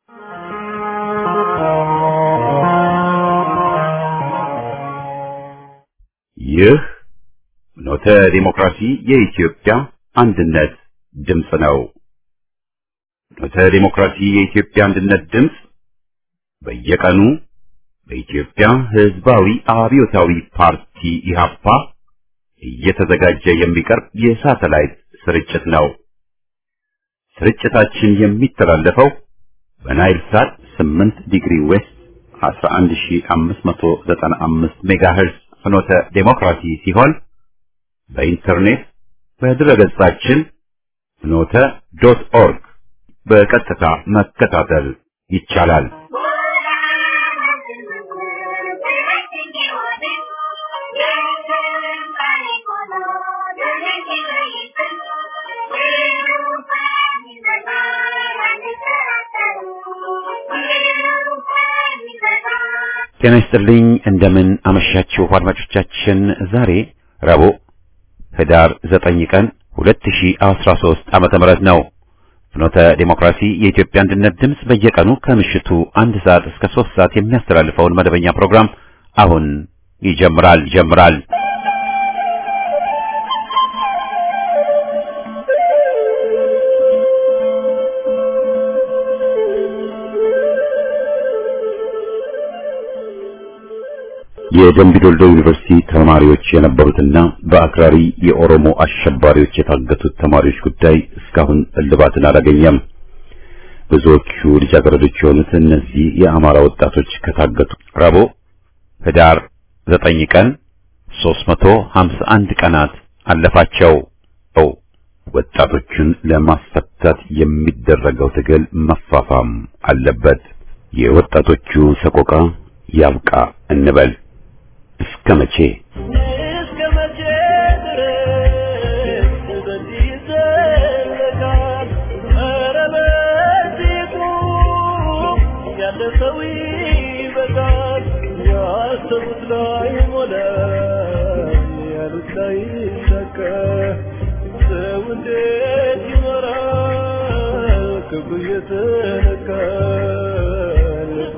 ይህ ኖተ ዲሞክራሲ የኢትዮጵያ አንድነት ድምፅ ነው። ኖተ ዲሞክራሲ የኢትዮጵያ አንድነት ድምፅ በየቀኑ በኢትዮጵያ ሕዝባዊ አብዮታዊ ፓርቲ ኢህአፓ እየተዘጋጀ የሚቀርብ የሳተላይት ስርጭት ነው። ስርጭታችን የሚተላለፈው በናይል ሳት 8 ዲግሪ ዌስት 11595 ሜጋሄርዝ ፍኖተ ዴሞክራሲ ሲሆን በኢንተርኔት በድረገጻችን ፍኖተ ዶት ኦርግ በቀጥታ መከታተል ይቻላል። ጤና ይስጥልኝ። እንደምን አመሻችሁ አድማጮቻችን። ዛሬ ረቡዕ ህዳር 9 ቀን 2013 ዓመተ ምህረት ነው። ፍኖተ ዴሞክራሲ የኢትዮጵያ አንድነት ድምፅ በየቀኑ ከምሽቱ አንድ ሰዓት እስከ 3 ሰዓት የሚያስተላልፈውን መደበኛ ፕሮግራም አሁን ይጀምራል ይጀምራል። የደምቢዶልዶ ዩኒቨርሲቲ ተማሪዎች የነበሩትና በአክራሪ የኦሮሞ አሸባሪዎች የታገቱት ተማሪዎች ጉዳይ እስካሁን እልባትን አላገኘም። ብዙዎቹ ልጃገረዶች የሆኑት እነዚህ የአማራ ወጣቶች ከታገቱ ረቡዕ ህዳር ዘጠኝ ቀን 351 ቀናት አለፋቸው። ወጣቶቹን ለማስፈታት የሚደረገው ትግል መፋፋም አለበት። የወጣቶቹ ሰቆቃ ያብቃ እንበል። እስከ መቼ እስከ መቼ ድረስ በዚህ ይዘለቃል? ኧረ በዚህ ቁም፣ ያለ ሰው ይበቃል። ያሰቡት ላይ ሞላ፣ ያሉት ላይ ይሳካ። ሰው እንዴት ይኖራል? ክብሩ እየተነካ ልቡ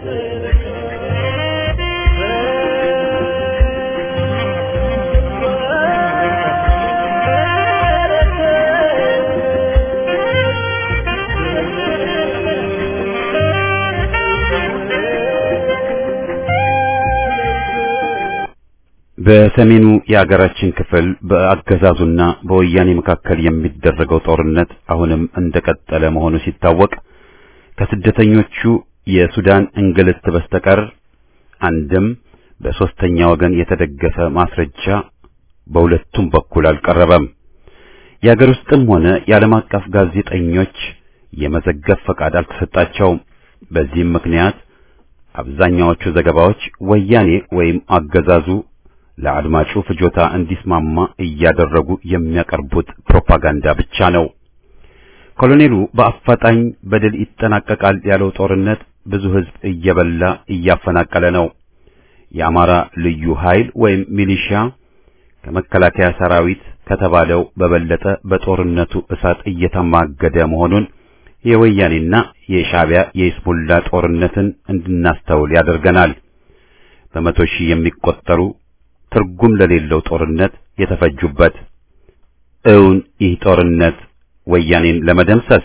በሰሜኑ የአገራችን ክፍል በአገዛዙና በወያኔ መካከል የሚደረገው ጦርነት አሁንም እንደቀጠለ መሆኑ ሲታወቅ ከስደተኞቹ የሱዳን እንግልት በስተቀር አንድም በሶስተኛ ወገን የተደገፈ ማስረጃ በሁለቱም በኩል አልቀረበም። የአገር ውስጥም ሆነ የዓለም አቀፍ ጋዜጠኞች የመዘገብ ፈቃድ አልተሰጣቸውም። በዚህም ምክንያት አብዛኛዎቹ ዘገባዎች ወያኔ ወይም አገዛዙ ለአድማጩ ፍጆታ እንዲስማማ እያደረጉ የሚያቀርቡት ፕሮፓጋንዳ ብቻ ነው። ኮሎኔሉ በአፋጣኝ በድል ይጠናቀቃል ያለው ጦርነት ብዙ ሕዝብ እየበላ እያፈናቀለ ነው። የአማራ ልዩ ኃይል ወይም ሚሊሻ ከመከላከያ ሰራዊት ከተባለው በበለጠ በጦርነቱ እሳት እየተማገደ መሆኑን የወያኔና የሻዕቢያ የኢስሙላ ጦርነትን እንድናስተውል ያደርገናል። በመቶ ሺህ የሚቆጠሩ ትርጉም ለሌለው ጦርነት የተፈጁበት እውን ይህ ጦርነት ወያኔን ለመደምሰስ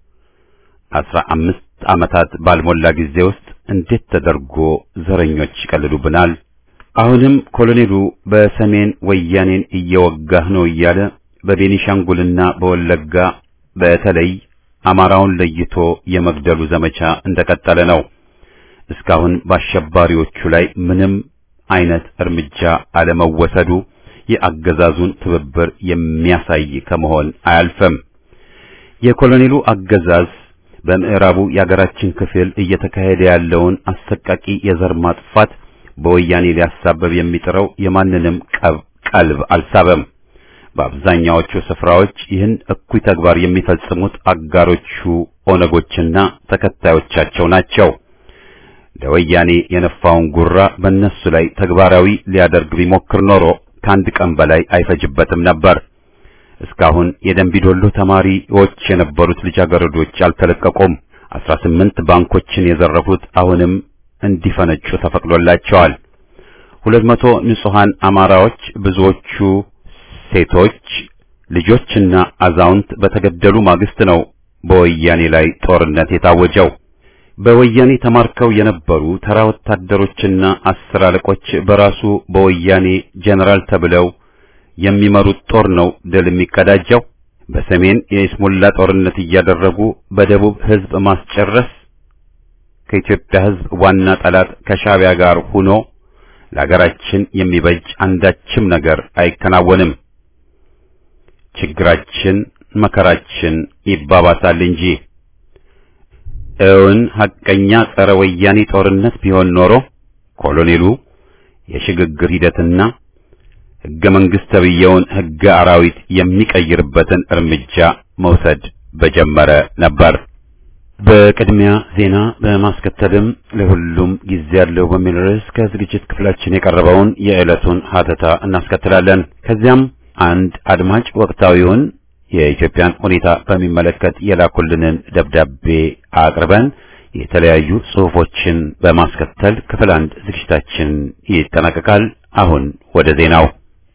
አስራ አምስት ዓመታት ባልሞላ ጊዜ ውስጥ እንዴት ተደርጎ ዘረኞች ይቀልዱብናል? አሁንም ኮሎኔሉ በሰሜን ወያኔን እየወጋህ ነው እያለ በቤኒሻንጉልና በወለጋ በተለይ አማራውን ለይቶ የመግደሉ ዘመቻ እንደቀጠለ ነው። እስካሁን በአሸባሪዎቹ ላይ ምንም አይነት እርምጃ አለመወሰዱ የአገዛዙን ትብብር የሚያሳይ ከመሆን አያልፍም። የኮሎኔሉ አገዛዝ በምዕራቡ የአገራችን ክፍል እየተካሄደ ያለውን አሰቃቂ የዘር ማጥፋት በወያኔ ሊያሳበብ የሚጥረው የማንንም ቀብ ቀልብ አልሳበም። በአብዛኛዎቹ ስፍራዎች ይህን እኩይ ተግባር የሚፈጽሙት አጋሮቹ ኦነጎችና ተከታዮቻቸው ናቸው። ለወያኔ የነፋውን ጉራ በእነሱ ላይ ተግባራዊ ሊያደርግ ቢሞክር ኖሮ ከአንድ ቀን በላይ አይፈጅበትም ነበር። እስካሁን የደንቢዶሎ ተማሪዎች የነበሩት ልጃገረዶች አልተለቀቁም። 18 ባንኮችን የዘረፉት አሁንም እንዲፈነጩ ተፈቅዶላቸዋል። 200 ንጹሃን አማራዎች ብዙዎቹ ሴቶች ልጆችና አዛውንት በተገደሉ ማግስት ነው በወያኔ ላይ ጦርነት የታወጀው። በወያኔ ተማርከው የነበሩ ተራ ወታደሮችና አስር አለቆች በራሱ በወያኔ ጀነራል ተብለው የሚመሩት ጦር ነው ድል የሚቀዳጀው። በሰሜን የኢስሙላ ጦርነት እያደረጉ በደቡብ ሕዝብ ማስጨረስ ከኢትዮጵያ ሕዝብ ዋና ጠላት ከሻዕቢያ ጋር ሆኖ ለሀገራችን የሚበጅ አንዳችም ነገር አይከናወንም። ችግራችን መከራችን ይባባሳል እንጂ እውን ሐቀኛ ጸረ ወያኔ ጦርነት ቢሆን ኖሮ ኮሎኔሉ የሽግግር ሂደትና ሕገ መንግሥት ተብዬውን ሕገ አራዊት የሚቀይርበትን እርምጃ መውሰድ በጀመረ ነበር። በቅድሚያ ዜና በማስከተልም ለሁሉም ጊዜ ያለው በሚል ርዕስ ከዝግጅት ክፍላችን የቀረበውን የዕለቱን ሀተታ እናስከትላለን። ከዚያም አንድ አድማጭ ወቅታዊውን የኢትዮጵያን ሁኔታ በሚመለከት የላኩልንን ደብዳቤ አቅርበን የተለያዩ ጽሑፎችን በማስከተል ክፍል አንድ ዝግጅታችን ይጠናቀቃል። አሁን ወደ ዜናው።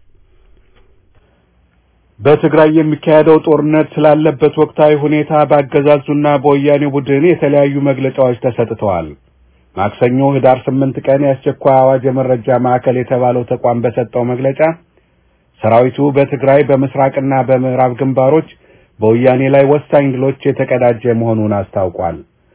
በትግራይ የሚካሄደው ጦርነት ስላለበት ወቅታዊ ሁኔታ በአገዛዙና በወያኔ ቡድን የተለያዩ መግለጫዎች ተሰጥተዋል። ማክሰኞ ህዳር ስምንት ቀን የአስቸኳይ አዋጅ የመረጃ ማዕከል የተባለው ተቋም በሰጠው መግለጫ ሰራዊቱ በትግራይ በምስራቅና በምዕራብ ግንባሮች በወያኔ ላይ ወሳኝ ድሎች የተቀዳጀ መሆኑን አስታውቋል።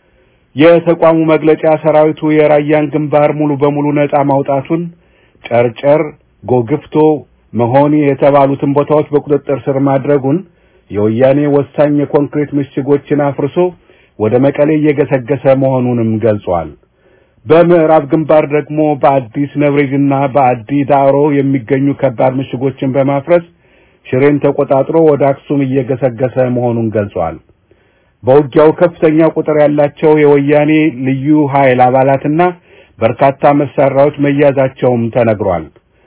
የተቋሙ መግለጫ ሰራዊቱ የራያን ግንባር ሙሉ በሙሉ ነጻ ማውጣቱን፣ ጨርጨር፣ ጎግፍቶ፣ መሆኒ የተባሉትን ቦታዎች በቁጥጥር ስር ማድረጉን፣ የወያኔ ወሳኝ የኮንክሪት ምሽጎችን አፍርሶ ወደ መቀሌ እየገሰገሰ መሆኑንም ገልጿል። በምዕራብ ግንባር ደግሞ በአዲስ ነብሬጅና በአዲ ዳሮ የሚገኙ ከባድ ምሽጎችን በማፍረስ ሽሬን ተቆጣጥሮ ወደ አክሱም እየገሰገሰ መሆኑን ገልጿል። በውጊያው ከፍተኛ ቁጥር ያላቸው የወያኔ ልዩ ኃይል አባላትና በርካታ መሳሪያዎች መያዛቸውም ተነግሯል።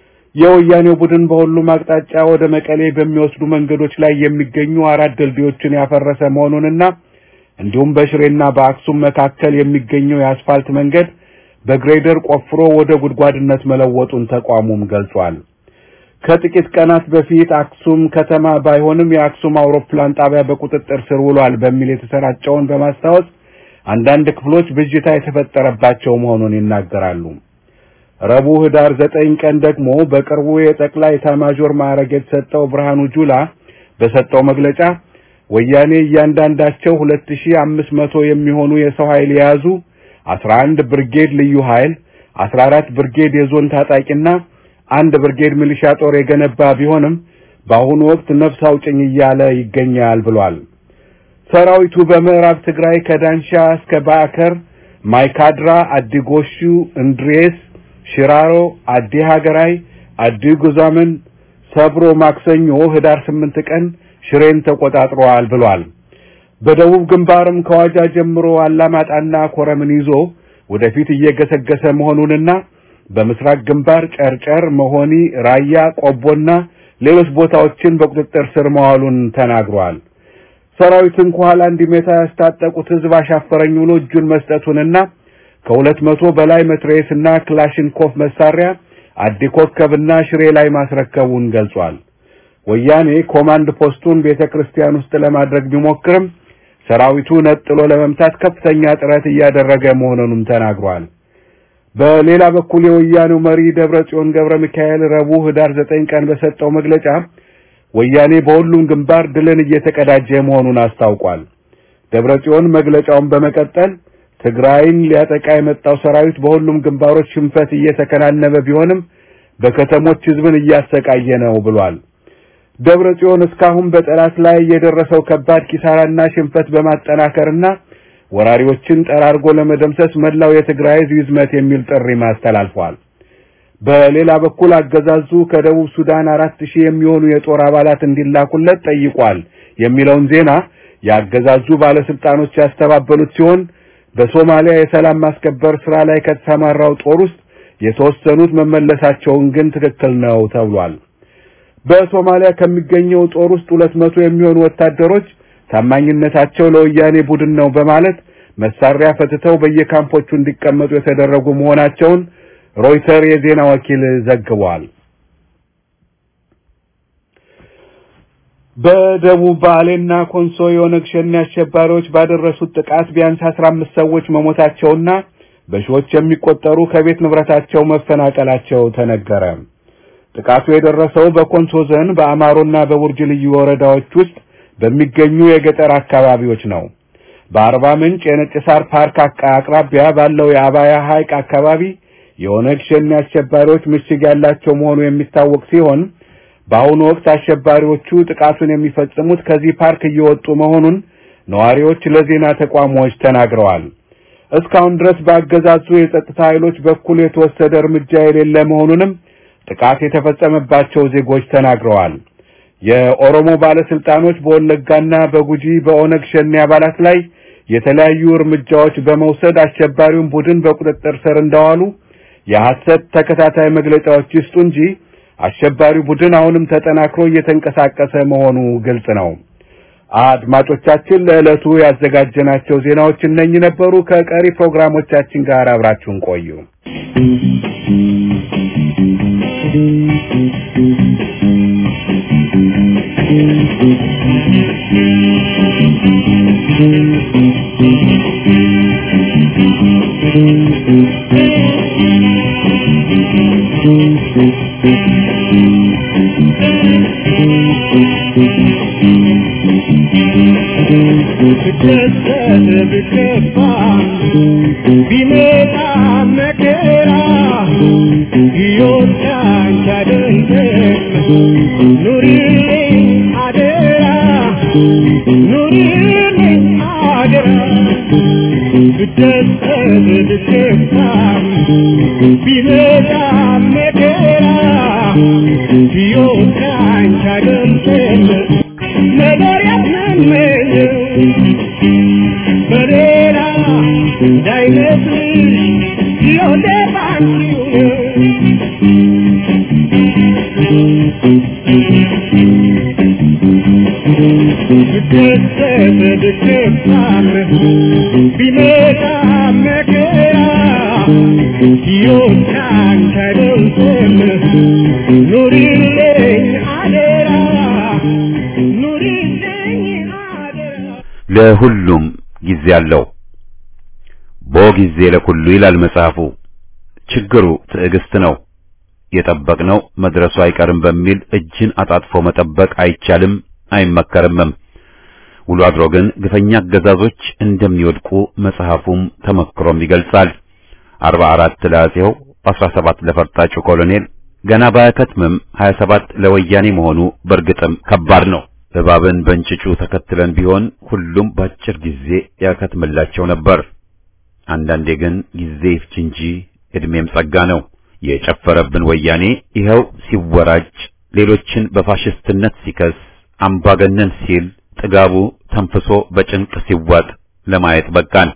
የወያኔው ቡድን በሁሉም አቅጣጫ ወደ መቀሌ በሚወስዱ መንገዶች ላይ የሚገኙ አራት ድልድዮችን ያፈረሰ መሆኑንና እንዲሁም በሽሬና በአክሱም መካከል የሚገኘው የአስፋልት መንገድ በግሬደር ቆፍሮ ወደ ጉድጓድነት መለወጡን ተቋሙም ገልጿል። ከጥቂት ቀናት በፊት አክሱም ከተማ ባይሆንም የአክሱም አውሮፕላን ጣቢያ በቁጥጥር ስር ውሏል በሚል የተሰራጨውን በማስታወስ አንዳንድ ክፍሎች ብዥታ የተፈጠረባቸው መሆኑን ይናገራሉ። ረቡዕ ህዳር ዘጠኝ ቀን ደግሞ በቅርቡ የጠቅላይ ኤታማዦር ማዕረግ የተሰጠው ብርሃኑ ጁላ በሰጠው መግለጫ ወያኔ እያንዳንዳቸው ሁለት ሺህ አምስት መቶ የሚሆኑ የሰው ኃይል የያዙ አስራ አንድ ብርጌድ ልዩ ኃይል አስራ አራት ብርጌድ የዞን ታጣቂና አንድ ብርጌድ ሚሊሻ ጦር የገነባ ቢሆንም በአሁኑ ወቅት ነፍስ አውጭኝ እያለ ይገኛል ብሏል። ሰራዊቱ በምዕራብ ትግራይ ከዳንሻ እስከ ባዕከር፣ ማይካድራ፣ አዲጎሹ፣ እንድሬስ፣ ሽራሮ፣ አዲ ሀገራይ፣ አዲ ጉዛምን ሰብሮ ማክሰኞ ህዳር ስምንት ቀን ሽሬን ተቆጣጥሯል ብሏል። በደቡብ ግንባርም ከዋጃ ጀምሮ አላማጣና ኮረምን ይዞ ወደፊት እየገሰገሰ መሆኑንና በምስራቅ ግንባር ጨርጨር፣ መሆኒ፣ ራያ፣ ቆቦና ሌሎች ቦታዎችን በቁጥጥር ስር መዋሉን ተናግሯል። ሰራዊትን ከኋላ እንዲመታ ያስታጠቁት ህዝብ አሻፈረኝ ብሎ እጁን መስጠቱንና ከሁለት መቶ በላይ መትረየስና ክላሽንኮፍ መሳሪያ አዲ ኮከብና ሽሬ ላይ ማስረከቡን ገልጿል። ወያኔ ኮማንድ ፖስቱን ቤተ ክርስቲያን ውስጥ ለማድረግ ቢሞክርም ሰራዊቱ ነጥሎ ለመምታት ከፍተኛ ጥረት እያደረገ መሆኑንም ተናግሯል። በሌላ በኩል የወያኔው መሪ ደብረ ጽዮን ገብረ ሚካኤል ረቡዕ ህዳር ዘጠኝ ቀን በሰጠው መግለጫ ወያኔ በሁሉም ግንባር ድልን እየተቀዳጀ መሆኑን አስታውቋል። ደብረ ጽዮን መግለጫውን በመቀጠል ትግራይን ሊያጠቃ የመጣው ሰራዊት በሁሉም ግንባሮች ሽንፈት እየተከናነበ ቢሆንም በከተሞች ህዝብን እያሰቃየ ነው ብሏል። ደብረ ጽዮን እስካሁን በጠላት ላይ የደረሰው ከባድ ኪሳራና ሽንፈት በማጠናከርና ወራሪዎችን ጠራርጎ ለመደምሰስ መላው የትግራይ ህዝብ ይዝመት የሚል ጥሪ ማስተላልፏል። በሌላ በኩል አገዛዙ ከደቡብ ሱዳን አራት ሺህ የሚሆኑ የጦር አባላት እንዲላኩለት ጠይቋል የሚለውን ዜና የአገዛዙ ባለስልጣኖች ያስተባበሉት ሲሆን በሶማሊያ የሰላም ማስከበር ስራ ላይ ከተሰማራው ጦር ውስጥ የተወሰኑት መመለሳቸውን ግን ትክክል ነው ተብሏል። በሶማሊያ ከሚገኘው ጦር ውስጥ ሁለት መቶ የሚሆኑ ወታደሮች ታማኝነታቸው ለወያኔ ቡድን ነው በማለት መሳሪያ ፈትተው በየካምፖቹ እንዲቀመጡ የተደረጉ መሆናቸውን ሮይተር የዜና ወኪል ዘግቧል። በደቡብ ባሌና ኮንሶ የኦነግ ሸኔ አሸባሪዎች ባደረሱት ጥቃት ቢያንስ 15 ሰዎች መሞታቸውና በሺዎች የሚቆጠሩ ከቤት ንብረታቸው መፈናቀላቸው ተነገረ። ጥቃቱ የደረሰው በኮንሶ ዞን በአማሮና በቡርጅ ልዩ ወረዳዎች ውስጥ በሚገኙ የገጠር አካባቢዎች ነው። በአርባ ምንጭ የነጭ ሳር ፓርክ አቅራቢያ ባለው የአባያ ሐይቅ አካባቢ የኦነግ ሸኔ አሸባሪዎች ምሽግ ያላቸው መሆኑ የሚታወቅ ሲሆን በአሁኑ ወቅት አሸባሪዎቹ ጥቃቱን የሚፈጽሙት ከዚህ ፓርክ እየወጡ መሆኑን ነዋሪዎች ለዜና ተቋሞች ተናግረዋል። እስካሁን ድረስ በአገዛዙ የጸጥታ ኃይሎች በኩል የተወሰደ እርምጃ የሌለ መሆኑንም ጥቃት የተፈጸመባቸው ዜጎች ተናግረዋል። የኦሮሞ ባለስልጣኖች በወለጋና በጉጂ በኦነግ ሸኔ አባላት ላይ የተለያዩ እርምጃዎች በመውሰድ አሸባሪውን ቡድን በቁጥጥር ስር እንደዋሉ የሐሰት ተከታታይ መግለጫዎች ይስጡ እንጂ አሸባሪው ቡድን አሁንም ተጠናክሮ እየተንቀሳቀሰ መሆኑ ግልጽ ነው። አድማጮቻችን ለዕለቱ ያዘጋጀናቸው ዜናዎች እነኚህ ነበሩ። ከቀሪ ፕሮግራሞቻችን ጋር አብራችሁን ቆዩ። ቢመጣ መከራ ሕይወት ካንተ ኑሪልኝ አደራ ኑሪልኝ አደራ ብደሰት ብከፋም ቢመጣ መከራ ሕይወት ካንተ አይደለም ነገር ያስመኘው በሌላ እንዳይመስልሽ ሕይወቴ ባንቺው ነው ብደሰት ብከፋም ቢመጣ መከራ ሕይወት ካንተ አይደለም ኑሪልኝ አደራ ኑሪልኝ አደራ ለሁሉም ጊዜ አለው። ቦ ጊዜ ለኩሉ ይላል መጽሐፉ። ችግሩ ትዕግስት ነው። የጠበቅነው መድረሱ አይቀርም በሚል እጅን አጣጥፎ መጠበቅ አይቻልም፣ አይመከርምም። ውሎ አድሮ ግን ግፈኛ አገዛዞች እንደሚወድቁ መጽሐፉም ተመክሮም ይገልጻል። አርባ አራት ለአፄው፣ አስራ ሰባት ለፈርጣጩ ኮሎኔል ገና ባያከትምም ሀያ ሰባት ለወያኔ መሆኑ በእርግጥም ከባድ ነው። እባብን በእንጭጩ ተከትለን ቢሆን ሁሉም በአጭር ጊዜ ያከትምላቸው ነበር። አንዳንዴ ግን ጊዜ ይፍጅ እንጂ እድሜም ጸጋ ነው። የጨፈረብን ወያኔ ይኸው ሲወራጭ፣ ሌሎችን በፋሽስትነት ሲከስ፣ አምባገነን ሲል ጥጋቡ ተንፍሶ በጭንቅ ሲዋጥ ለማየት በቃን።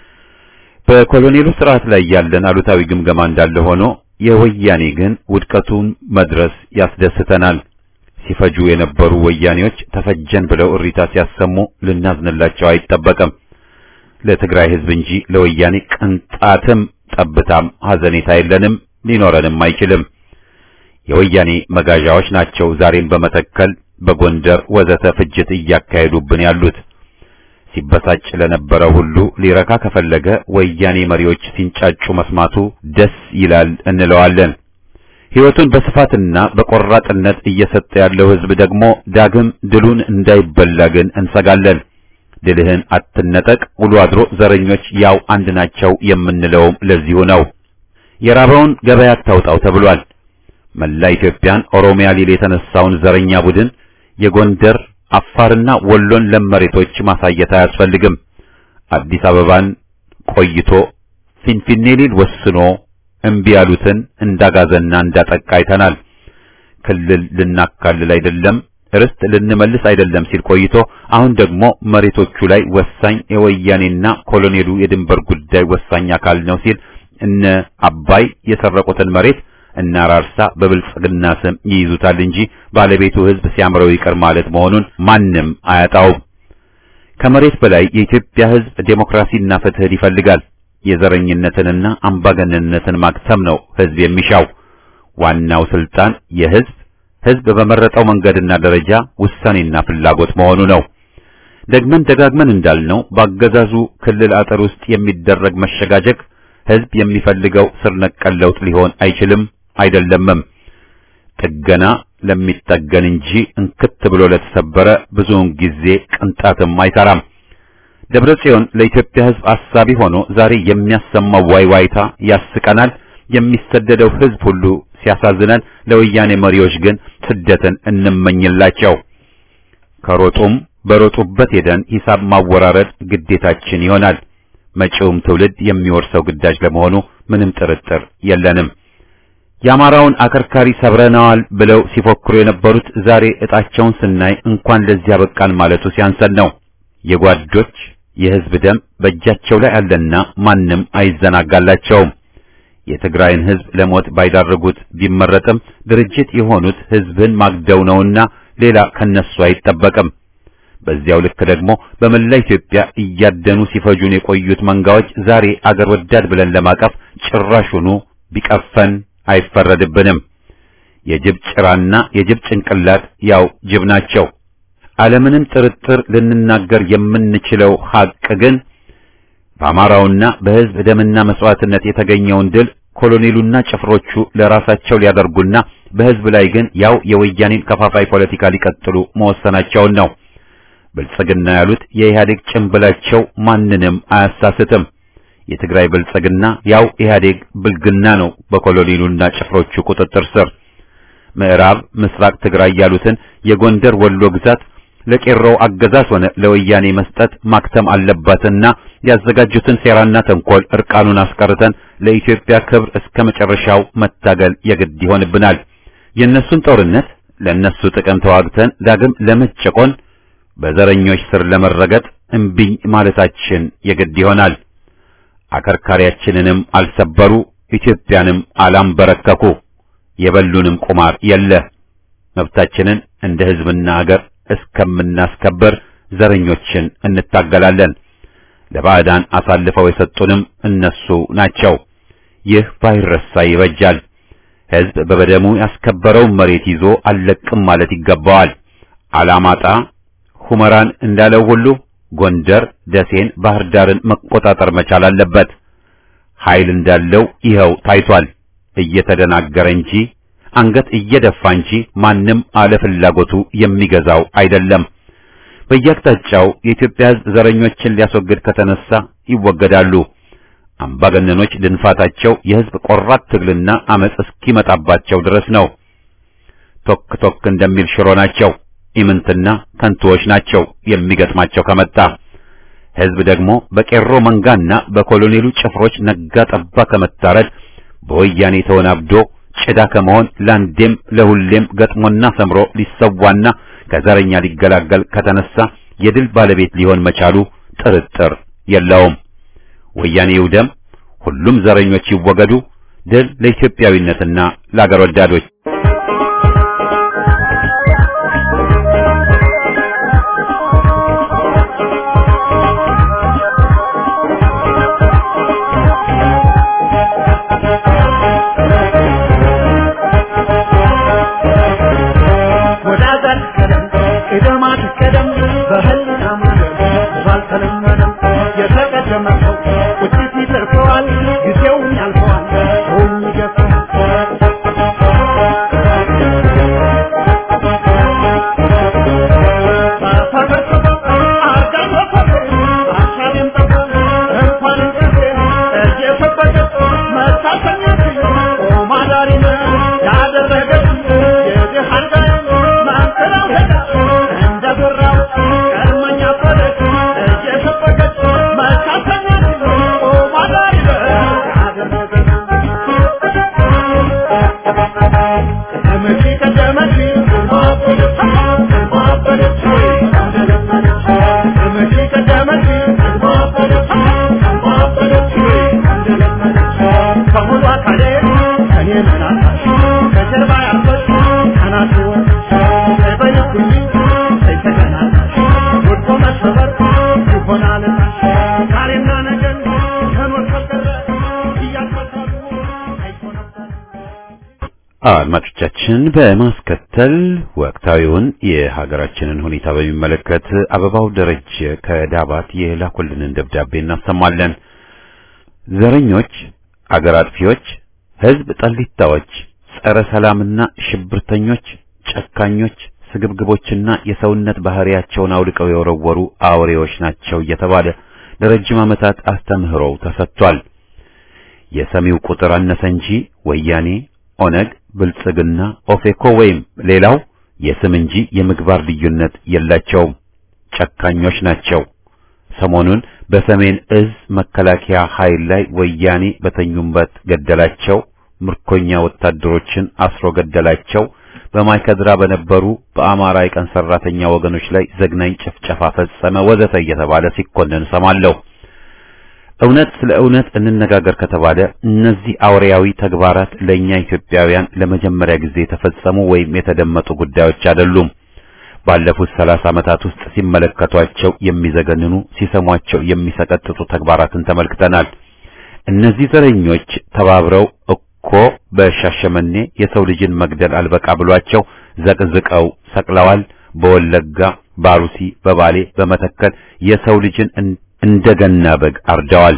በኮሎኔሉ ስርዓት ላይ ያለን አሉታዊ ግምገማ እንዳለ ሆኖ የወያኔ ግን ውድቀቱን መድረስ ያስደስተናል። ሲፈጁ የነበሩ ወያኔዎች ተፈጀን ብለው እሪታ ሲያሰሙ ልናዝንላቸው አይጠበቅም። ለትግራይ ሕዝብ እንጂ ለወያኔ ቅንጣትም ጠብታም ሐዘኔታ የለንም፣ ሊኖረንም አይችልም። የወያኔ መጋዣዎች ናቸው ዛሬም በመተከል በጎንደር ወዘተ ፍጅት እያካሄዱብን ያሉት። ሲበሳጭ ለነበረ ሁሉ ሊረካ ከፈለገ ወያኔ መሪዎች ሲንጫጩ መስማቱ ደስ ይላል እንለዋለን። ሕይወቱን በስፋትና በቆራጥነት እየሰጠ ያለው ሕዝብ ደግሞ ዳግም ድሉን እንዳይበላ ግን እንሰጋለን። ድልህን አትነጠቅ፣ ውሎ አድሮ ዘረኞች ያው አንድ ናቸው የምንለውም ለዚሁ ነው። የራበውን ገበያ አታውጣው ተብሏል። መላ ኢትዮጵያን ኦሮሚያ ሊል የተነሳውን ዘረኛ ቡድን የጎንደር አፋርና ወሎን ለም መሬቶች ማሳየት አያስፈልግም። አዲስ አበባን ቆይቶ ፊንፊኔ ሊል ወስኖ እምቢ ያሉትን እንዳጋዘና እንዳጠቃ አይተናል። ክልል ልናካልል አይደለም ርስት ልንመልስ አይደለም ሲል ቆይቶ አሁን ደግሞ መሬቶቹ ላይ ወሳኝ የወያኔና ኮሎኔሉ የድንበር ጉዳይ ወሳኝ አካል ነው ሲል እነ አባይ የሰረቁትን መሬት እና ራርሳ በብልጽግና ስም ይይዙታል እንጂ ባለቤቱ ሕዝብ ሲያምረው ይቅር ማለት መሆኑን ማንም አያጣውም። ከመሬት በላይ የኢትዮጵያ ሕዝብ ዴሞክራሲና ፍትህን ይፈልጋል። የዘረኝነትንና አምባገነንነትን ማክተም ነው ሕዝብ የሚሻው። ዋናው ስልጣን የሕዝብ ሕዝብ በመረጠው መንገድና ደረጃ ውሳኔና ፍላጎት መሆኑ ነው። ደግመን ደጋግመን እንዳልነው በአገዛዙ ክልል አጥር ውስጥ የሚደረግ መሸጋጀግ ሕዝብ የሚፈልገው ስር ነቀል ለውጥ ሊሆን አይችልም አይደለምም። ጥገና ለሚጠገን እንጂ እንክት ብሎ ለተሰበረ ብዙውን ጊዜ ቅንጣትም አይሰራም። ደብረ ጽዮን ለኢትዮጵያ ሕዝብ አሳቢ ሆኖ ዛሬ የሚያሰማው ዋይዋይታ ያስቀናል። የሚሰደደው ሕዝብ ሁሉ ሲያሳዝነን፣ ለወያኔ መሪዎች ግን ስደትን እንመኝላቸው። ከሮጡም በሮጡበት ሄደን ሂሳብ ማወራረድ ግዴታችን ይሆናል። መጪውም ትውልድ የሚወርሰው ግዳጅ ለመሆኑ ምንም ጥርጥር የለንም። የአማራውን አከርካሪ ሰብረናዋል ብለው ሲፎክሩ የነበሩት ዛሬ ዕጣቸውን ስናይ እንኳን ለዚያ በቃን ማለቱ ሲያንሰን ነው። የጓዶች የሕዝብ ደም በእጃቸው ላይ አለና ማንም አይዘናጋላቸውም። የትግራይን ሕዝብ ለሞት ባይዳረጉት ቢመረጥም ድርጅት የሆኑት ሕዝብን ማግደው ነውና ሌላ ከነሱ አይጠበቅም። በዚያው ልክ ደግሞ በመላ ኢትዮጵያ እያደኑ ሲፈጁን የቆዩት መንጋዎች ዛሬ አገር ወዳድ ብለን ለማቀፍ ጭራሹኑ ቢቀፈን አይፈረድብንም። የጅብ ጭራና የጅብ ጭንቅላት ያው ጅብ ናቸው። አለምንም ጥርጥር ልንናገር የምንችለው ሐቅ ግን በአማራውና በሕዝብ ደምና መስዋዕትነት የተገኘውን ድል ኮሎኔሉና ጭፍሮቹ ለራሳቸው ሊያደርጉና በሕዝብ ላይ ግን ያው የወያኔን ከፋፋይ ፖለቲካ ሊቀጥሉ መወሰናቸውን ነው። ብልጽግና ያሉት የኢህአዴግ ጭንብላቸው ማንንም አያሳስትም። የትግራይ ብልጽግና ያው ኢህአዴግ ብልግና ነው በኮሎኔሉና ጭፍሮቹ ቁጥጥር ስር። ምዕራብ ምስራቅ ትግራይ ያሉትን የጎንደር ወሎ ግዛት ለቄሮው አገዛዝ ሆነ ለወያኔ መስጠት ማክተም አለባትና ያዘጋጁትን ሴራና ተንኮል እርቃኑን አስቀርተን ለኢትዮጵያ ክብር እስከ መጨረሻው መታገል የግድ ይሆንብናል። የእነሱን ጦርነት ለእነሱ ጥቅም ተዋግተን ዳግም ለመጨቆን በዘረኞች ስር ለመረገጥ እምቢኝ ማለታችን የግድ ይሆናል። አከርካሪያችንንም አልሰበሩ፣ ኢትዮጵያንም አላንበረከኩ፣ የበሉንም ቁማር የለ። መብታችንን እንደ ሕዝብና አገር እስከምናስከበር ዘረኞችን እንታገላለን። ለባዕዳን አሳልፈው የሰጡንም እነሱ ናቸው። ይህ ባይረሳ ይበጃል። ሕዝብ በበደሙ ያስከበረውን መሬት ይዞ አልለቅም ማለት ይገባዋል። አላማጣ ሁመራን እንዳለው ሁሉ ጎንደር፣ ደሴን፣ ባህር ዳርን መቆጣጠር መቻል አለበት። ኃይል እንዳለው ይኸው ታይቷል። እየተደናገረ እንጂ አንገት እየደፋ እንጂ ማንም አለ ፍላጎቱ የሚገዛው አይደለም። በየአቅጣጫው የኢትዮጵያ ሕዝብ ዘረኞችን ሊያስወግድ ከተነሳ ይወገዳሉ። አምባገነኖች ድንፋታቸው የሕዝብ ቆራት ትግልና አመጽ እስኪመጣባቸው ድረስ ነው። ቶክ ቶክ እንደሚል ሽሮ ናቸው። ኢምንትና ከንቱዎች ናቸው የሚገጥማቸው ከመጣ። ሕዝብ ደግሞ በቄሮ መንጋና በኮሎኔሉ ጭፍሮች ነጋ ጠባ ከመታረድ በወያኔ ተወናብዶ ጭዳ ከመሆን ለአንዴም ለሁሌም ገጥሞና ሰምሮ ሊሰዋና ከዘረኛ ሊገላገል ከተነሳ የድል ባለቤት ሊሆን መቻሉ ጥርጥር የለውም። ወያኔ ይውደም፣ ሁሉም ዘረኞች ይወገዱ። ድል ለኢትዮጵያዊነትና ለአገር ወዳዶች። ወዳዘር ቀደም ቅደማት ቀደም በህልና መንገድ ባልተለመደም የተቀደመ ሰው ቁጭት ይደርሰዋል ጊዜውን ያልፈዋል ሰውም ይገፋል አድማጮቻችን በማስከተል ወቅታዊውን የሀገራችንን ሁኔታ በሚመለከት አበባው ደረጀ ከዳባት የላኩልንን ደብዳቤ እናሰማለን። ዘረኞች፣ አገር አጥፊዎች፣ ህዝብ ጠሊታዎች፣ ጸረ ሰላምና ሽብርተኞች፣ ጨካኞች፣ ስግብግቦችና የሰውነት ባህሪያቸውን አውልቀው የወረወሩ አውሬዎች ናቸው እየተባለ ለረጅም ዓመታት አስተምህሮው ተሰጥቷል። የሰሚው ቁጥር አነሰ እንጂ ወያኔ ኦነግ፣ ብልጽግና፣ ኦፌኮ ወይም ሌላው የስም እንጂ የምግባር ልዩነት የላቸውም። ጨካኞች ናቸው። ሰሞኑን በሰሜን እዝ መከላከያ ኃይል ላይ ወያኔ በተኙበት ገደላቸው፣ ምርኮኛ ወታደሮችን አስሮ ገደላቸው፣ በማይከድራ በነበሩ በአማራ የቀን ሰራተኛ ወገኖች ላይ ዘግናኝ ጭፍጨፋ ፈጸመ፣ ወዘተ እየተባለ ሲኮነን ሰማለሁ። እውነት ስለ እውነት እንነጋገር ከተባለ እነዚህ አውሬያዊ ተግባራት ለእኛ ኢትዮጵያውያን ለመጀመሪያ ጊዜ የተፈጸሙ ወይም የተደመጡ ጉዳዮች አይደሉም። ባለፉት ሰላሳ ዓመታት ውስጥ ሲመለከቷቸው የሚዘገንኑ ሲሰሟቸው የሚሰቀጥጡ ተግባራትን ተመልክተናል። እነዚህ ዘረኞች ተባብረው እኮ በሻሸመኔ የሰው ልጅን መግደል አልበቃ ብሏቸው ዘቅዝቀው ሰቅለዋል። በወለጋ፣ ባሩሲ፣ በባሌ፣ በመተከል የሰው ልጅን እንደገና በግ አርደዋል።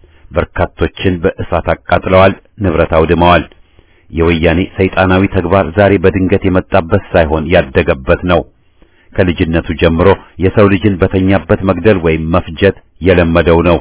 በርካቶችን በእሳት አቃጥለዋል፣ ንብረት አውድመዋል። የወያኔ ሰይጣናዊ ተግባር ዛሬ በድንገት የመጣበት ሳይሆን ያደገበት ነው። ከልጅነቱ ጀምሮ የሰው ልጅን በተኛበት መግደል ወይም መፍጀት የለመደው ነው።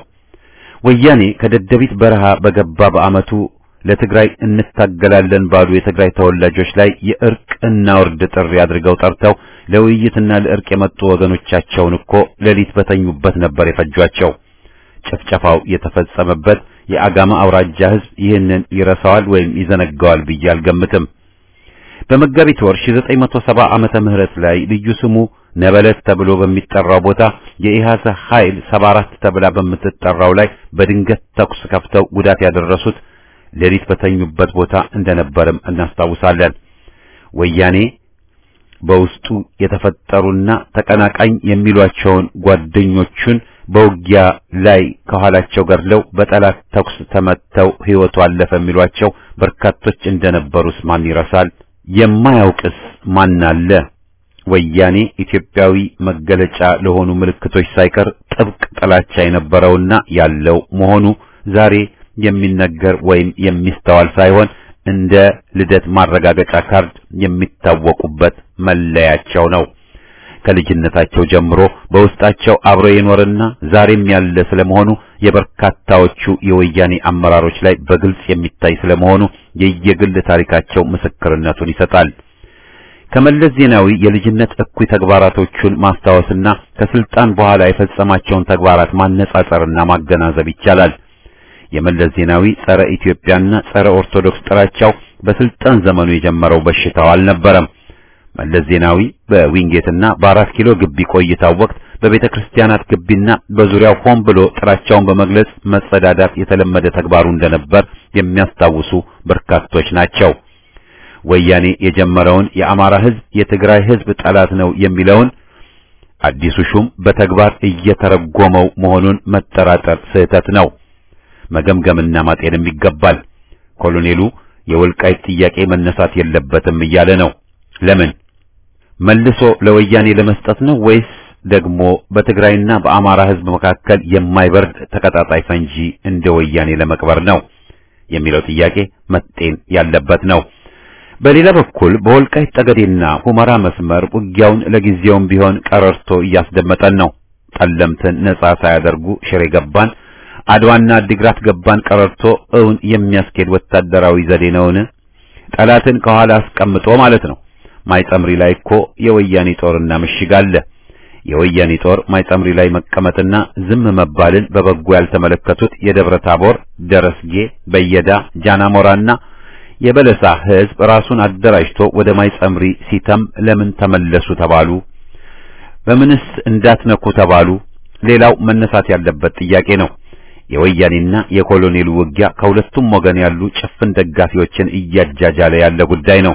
ወያኔ ከደደቢት በረሃ በገባ በዓመቱ ለትግራይ እንታገላለን ባሉ የትግራይ ተወላጆች ላይ የእርቅ እና ውርድ ጥሪ አድርገው ጠርተው ለውይይትና ለእርቅ የመጡ ወገኖቻቸውን እኮ ሌሊት በተኙበት ነበር የፈጇቸው። ጭፍጨፋው የተፈጸመበት የአጋማ አውራጃ ሕዝብ ይህንን ይረሳዋል ወይም ይዘነጋዋል ብዬ አልገምትም። በመጋቢት ወር 1970 ዓመተ ምህረት ላይ ልዩ ስሙ ነበለት ተብሎ በሚጠራው ቦታ የኢሃሰ ኃይል 74 ተብላ በምትጠራው ላይ በድንገት ተኩስ ከፍተው ጉዳት ያደረሱት ሌሊት በተኙበት ቦታ እንደነበርም እናስታውሳለን። ወያኔ በውስጡ የተፈጠሩና ተቀናቃኝ የሚሏቸውን ጓደኞቹን በውጊያ ላይ ከኋላቸው ገድለው በጠላት ተኩስ ተመተው ሕይወቱ አለፈ የሚሏቸው በርካቶች እንደነበሩስ ማን ይረሳል? የማያውቅስ ማን አለ? ወያኔ ኢትዮጵያዊ መገለጫ ለሆኑ ምልክቶች ሳይቀር ጥብቅ ጥላቻ የነበረውና ያለው መሆኑ ዛሬ የሚነገር ወይም የሚስተዋል ሳይሆን እንደ ልደት ማረጋገጫ ካርድ የሚታወቁበት መለያቸው ነው። ከልጅነታቸው ጀምሮ በውስጣቸው አብሮ የኖርና ዛሬም ያለ ስለመሆኑ የበርካታዎቹ የወያኔ አመራሮች ላይ በግልጽ የሚታይ ስለመሆኑ የየግል ታሪካቸው ምስክርነቱን ይሰጣል። ከመለስ ዜናዊ የልጅነት እኩይ ተግባራቶቹን ማስታወስና ከስልጣን በኋላ የፈጸማቸውን ተግባራት ማነጻጸርና ማገናዘብ ይቻላል። የመለስ ዜናዊ ጸረ ኢትዮጵያና ጸረ ኦርቶዶክስ ጥላቻው በስልጣን ዘመኑ የጀመረው በሽታው አልነበረም። መለስ ዜናዊ በዊንጌትና በአራት ኪሎ ግቢ ቆይታው ወቅት በቤተ ክርስቲያናት ግቢና በዙሪያው ሆን ብሎ ጥላቻውን በመግለጽ መጸዳዳት የተለመደ ተግባሩ እንደነበር የሚያስታውሱ በርካቶች ናቸው። ወያኔ የጀመረውን የአማራ ሕዝብ የትግራይ ሕዝብ ጠላት ነው የሚለውን አዲሱ ሹም በተግባር እየተረጎመው መሆኑን መጠራጠር ስህተት ነው። መገምገምና ማጤንም ይገባል። ኮሎኔሉ የወልቃይት ጥያቄ መነሳት የለበትም እያለ ነው። ለምን መልሶ ለወያኔ ለመስጠት ነው ወይስ ደግሞ በትግራይና በአማራ ሕዝብ መካከል የማይበርድ ተቀጣጣይ ፈንጂ እንደ ወያኔ ለመቅበር ነው የሚለው ጥያቄ መጤን ያለበት ነው። በሌላ በኩል በወልቃይት ጠገዴና ሁመራ መስመር ውጊያውን ለጊዜውም ቢሆን ቀረርቶ እያስደመጠን ነው። ጠለምትን ነጻ ሳያደርጉ ሽሬ ገባን፣ አድዋና አዲግራት ገባን ቀረርቶ እውን የሚያስኬድ ወታደራዊ ዘዴ ነውን? ጠላትን ከኋላ አስቀምጦ ማለት ነው። ማይጸምሪ ላይ እኮ የወያኔ ጦርና ምሽግ አለ። የወያኔ ጦር ማይጸምሪ ላይ መቀመጥና ዝም መባልን በበጎ ያልተመለከቱት የደብረ ታቦር፣ ደረስጌ፣ በየዳ፣ ጃናሞራና የበለሳ ሕዝብ ራሱን አደራጅቶ ወደ ማይጸምሪ ሲተም ለምን ተመለሱ ተባሉ? በምንስ እንዳትነኩ ተባሉ? ሌላው መነሳት ያለበት ጥያቄ ነው። የወያኔና የኮሎኔሉ ውጊያ ከሁለቱም ወገን ያሉ ጭፍን ደጋፊዎችን እያጃጃለ ያለ ጉዳይ ነው።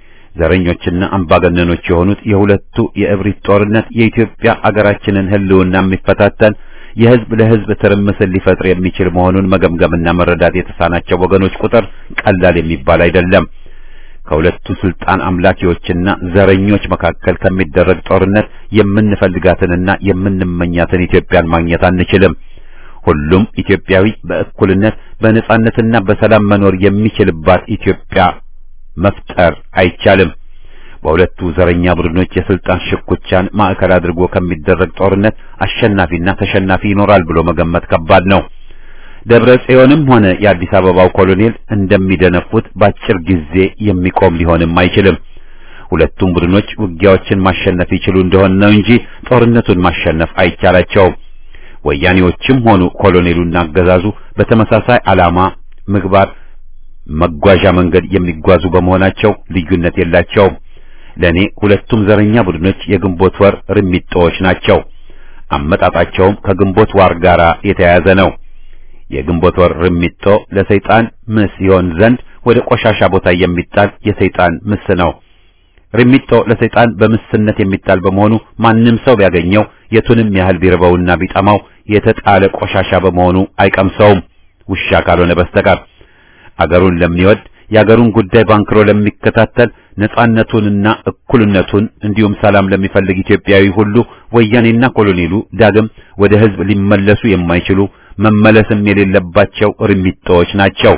ዘረኞችና አምባገነኖች የሆኑት የሁለቱ የእብሪት ጦርነት የኢትዮጵያ አገራችንን ሕልውና የሚፈታተን የህዝብ ለህዝብ ትርምስን ሊፈጥር የሚችል መሆኑን መገምገምና መረዳት የተሳናቸው ወገኖች ቁጥር ቀላል የሚባል አይደለም። ከሁለቱ ስልጣን አምላኪዎችና ዘረኞች መካከል ከሚደረግ ጦርነት የምንፈልጋትንና የምንመኛትን ኢትዮጵያን ማግኘት አንችልም። ሁሉም ኢትዮጵያዊ በእኩልነት በነጻነትና በሰላም መኖር የሚችልባት ኢትዮጵያ መፍጠር አይቻልም። በሁለቱ ዘረኛ ቡድኖች የስልጣን ሽኩቻን ማዕከል አድርጎ ከሚደረግ ጦርነት አሸናፊና ተሸናፊ ይኖራል ብሎ መገመት ከባድ ነው። ደብረ ጽዮንም ሆነ የአዲስ አበባው ኮሎኔል እንደሚደነፉት በአጭር ጊዜ የሚቆም ሊሆንም አይችልም። ሁለቱም ቡድኖች ውጊያዎችን ማሸነፍ ይችሉ እንደሆነ ነው እንጂ ጦርነቱን ማሸነፍ አይቻላቸውም። ወያኔዎችም ሆኑ ኮሎኔሉና አገዛዙ በተመሳሳይ ዓላማ፣ ምግባር፣ መጓዣ መንገድ የሚጓዙ በመሆናቸው ልዩነት የላቸውም። ለኔ ሁለቱም ዘረኛ ቡድኖች የግንቦት ወር ርሚጦዎች ናቸው። አመጣጣቸውም ከግንቦት ዋር ጋር የተያያዘ ነው። የግንቦት ወር ርሚጦ ለሰይጣን ምስ ይሆን ዘንድ ወደ ቆሻሻ ቦታ የሚጣል የሰይጣን ምስ ነው። ርሚጦ ለሰይጣን በምስነት የሚጣል በመሆኑ ማንም ሰው ቢያገኘው የቱንም ያህል ቢርበውና ቢጠማው የተጣለ ቆሻሻ በመሆኑ አይቀምሰውም፣ ውሻ ካልሆነ በስተቀር። አገሩን ለሚወድ የአገሩን ጉዳይ ባንክሮ ለሚከታተል ነጻነቱንና እኩልነቱን እንዲሁም ሰላም ለሚፈልግ ኢትዮጵያዊ ሁሉ ወያኔና ኮሎኔሉ ዳግም ወደ ሕዝብ ሊመለሱ የማይችሉ መመለስም የሌለባቸው ርሚጦዎች ናቸው።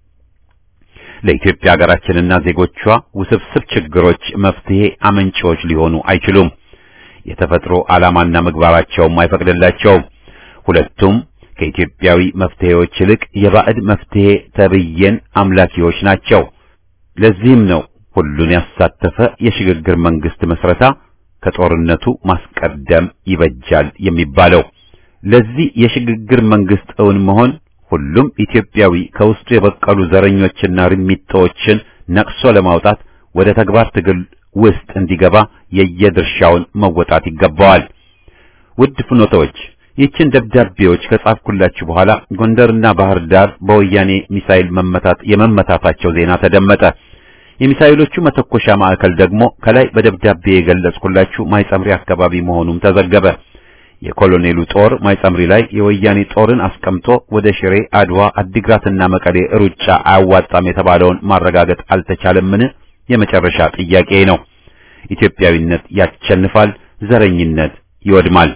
ለኢትዮጵያ ሀገራችንና ዜጎቿ ውስብስብ ችግሮች መፍትሄ አመንጪዎች ሊሆኑ አይችሉም። የተፈጥሮ ዓላማና ምግባራቸውም አይፈቅድላቸውም። ሁለቱም ከኢትዮጵያዊ መፍትሄዎች ይልቅ የባዕድ መፍትሄ ተብዬን አምላኪዎች ናቸው። ለዚህም ነው ሁሉን ያሳተፈ የሽግግር መንግስት መስረታ ከጦርነቱ ማስቀደም ይበጃል የሚባለው። ለዚህ የሽግግር መንግስት እውን መሆን ሁሉም ኢትዮጵያዊ ከውስጡ የበቀሉ ዘረኞችና ርሚጦችን ነቅሶ ለማውጣት ወደ ተግባር ትግል ውስጥ እንዲገባ የየድርሻውን መወጣት ይገባዋል። ውድ ፍኖተዎች ይህችን ደብዳቤዎች ከጻፍኩላችሁ በኋላ ጎንደርና ባህር ዳር በወያኔ ሚሳኤል መመታት የመመታታቸው ዜና ተደመጠ። የሚሳኤሎቹ መተኮሻ ማዕከል ደግሞ ከላይ በደብዳቤ የገለጽኩላችሁ ማይጸምሪ አካባቢ መሆኑም ተዘገበ። የኮሎኔሉ ጦር ማይጸምሪ ላይ የወያኔ ጦርን አስቀምጦ ወደ ሽሬ፣ አድዋ፣ አዲግራትና መቀሌ ሩጫ አያዋጣም የተባለውን ማረጋገጥ አልተቻለምን? የመጨረሻ ጥያቄ ነው። ኢትዮጵያዊነት ያሸንፋል፣ ዘረኝነት ይወድማል።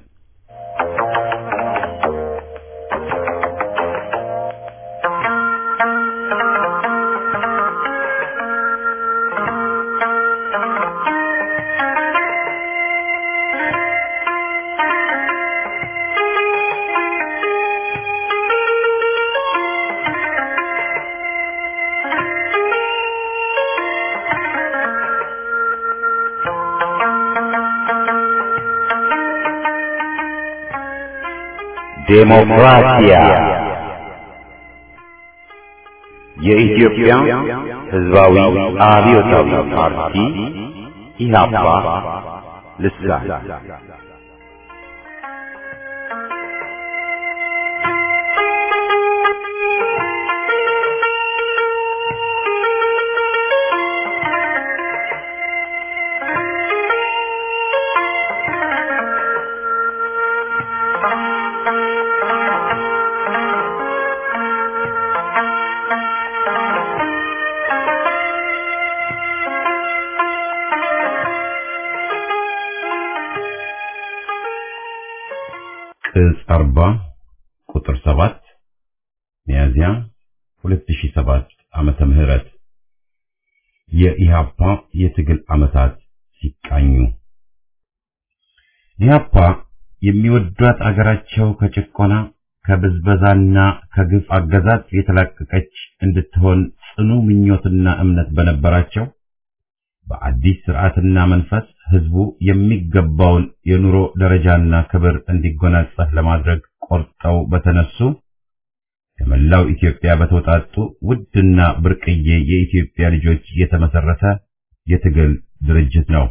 ዴሞክራሲያ የኢትዮጵያ ሕዝባዊ አብዮታዊ ፓርቲ ኢህአፓ ልሳን ቅጽ 40 ቁጥር 7 ሚያዝያ 2007 ዓመተ ምህረት የኢሃፓ የትግል ዓመታት ሲቃኙ ኢሃፓ የሚወዷት አገራቸው ከጭቆና ከብዝበዛና ከግፍ አገዛዝ የተላቀቀች እንድትሆን ጽኑ ምኞትና እምነት በነበራቸው በአዲስ ስርዓትና መንፈስ ህዝቡ የሚገባውን የኑሮ ደረጃና ክብር እንዲጎናጸፍ ለማድረግ ቆርጠው በተነሱ ከመላው ኢትዮጵያ በተውጣጡ ውድና ብርቅዬ የኢትዮጵያ ልጆች የተመሰረተ የትግል ድርጅት ነው።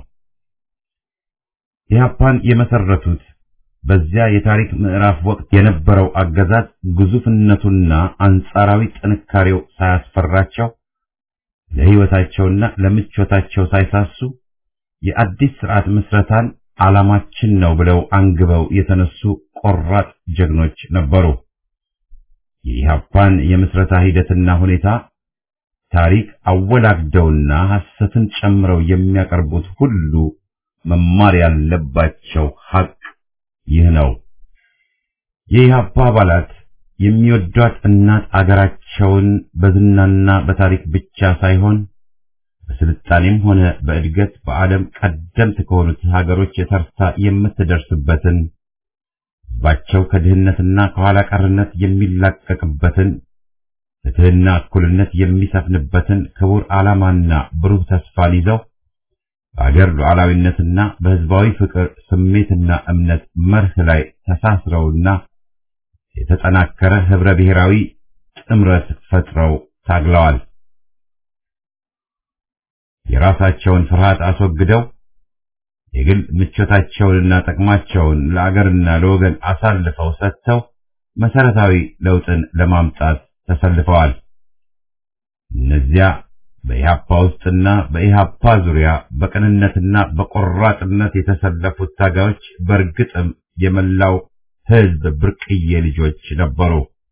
ኢህአፓን የመሰረቱት በዚያ የታሪክ ምዕራፍ ወቅት የነበረው አገዛዝ ግዙፍነቱና አንጻራዊ ጥንካሬው ሳያስፈራቸው ለህይወታቸውና ለምቾታቸው ሳይሳሱ የአዲስ ስርዓት ምስረታን ዓላማችን ነው ብለው አንግበው የተነሱ ቆራጥ ጀግኖች ነበሩ። የኢህአፓን የምስረታ ሂደትና ሁኔታ ታሪክ አወላግደውና ሐሰትን ጨምረው የሚያቀርቡት ሁሉ መማር ያለባቸው ሐቅ ይህ ነው። የኢህአፓ አባላት የሚወዷት እናት አገራቸውን በዝናና በታሪክ ብቻ ሳይሆን በስልጣኔም ሆነ በእድገት በዓለም ቀደምት ከሆኑት ሀገሮች የተርታ የምትደርስበትን ሕዝባቸው ከድህነትና ከኋላ ቀርነት የሚላቀቅበትን ፍትሕና እኩልነት የሚሰፍንበትን ክቡር ዓላማና ብሩህ ተስፋን ይዘው በአገር ሉዓላዊነትና በሕዝባዊ ፍቅር ስሜትና እምነት መርህ ላይ ተሳስረውና የተጠናከረ ኅብረ ብሔራዊ ጥምረት ፈጥረው ታግለዋል። የራሳቸውን ፍርሃት አስወግደው የግል ምቾታቸውንና ጥቅማቸውን ለአገርና ለወገን አሳልፈው ሰጥተው መሰረታዊ ለውጥን ለማምጣት ተሰልፈዋል። እነዚያ በኢህአፓ ውስጥና በኢህአፓ ዙሪያ በቅንነትና በቆራጥነት የተሰለፉት ታጋዮች በእርግጥም የመላው ሕዝብ ብርቅዬ ልጆች ነበሩ።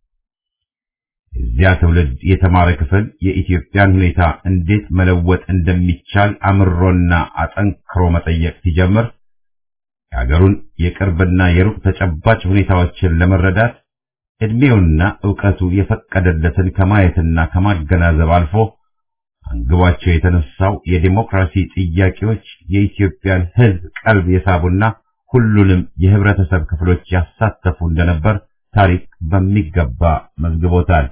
የዚያ ትውልድ የተማረ ክፍል የኢትዮጵያን ሁኔታ እንዴት መለወጥ እንደሚቻል አምሮና አጠንክሮ መጠየቅ ሲጀምር የአገሩን የቅርብና የሩቅ ተጨባጭ ሁኔታዎችን ለመረዳት ዕድሜውና ዕውቀቱ የፈቀደለትን ከማየትና ከማገናዘብ አልፎ አንግቧቸው የተነሳው የዲሞክራሲ ጥያቄዎች የኢትዮጵያን ሕዝብ ቀልብ የሳቡና ሁሉንም የህብረተሰብ ክፍሎች ያሳተፉ እንደነበር ታሪክ በሚገባ መዝግቦታል።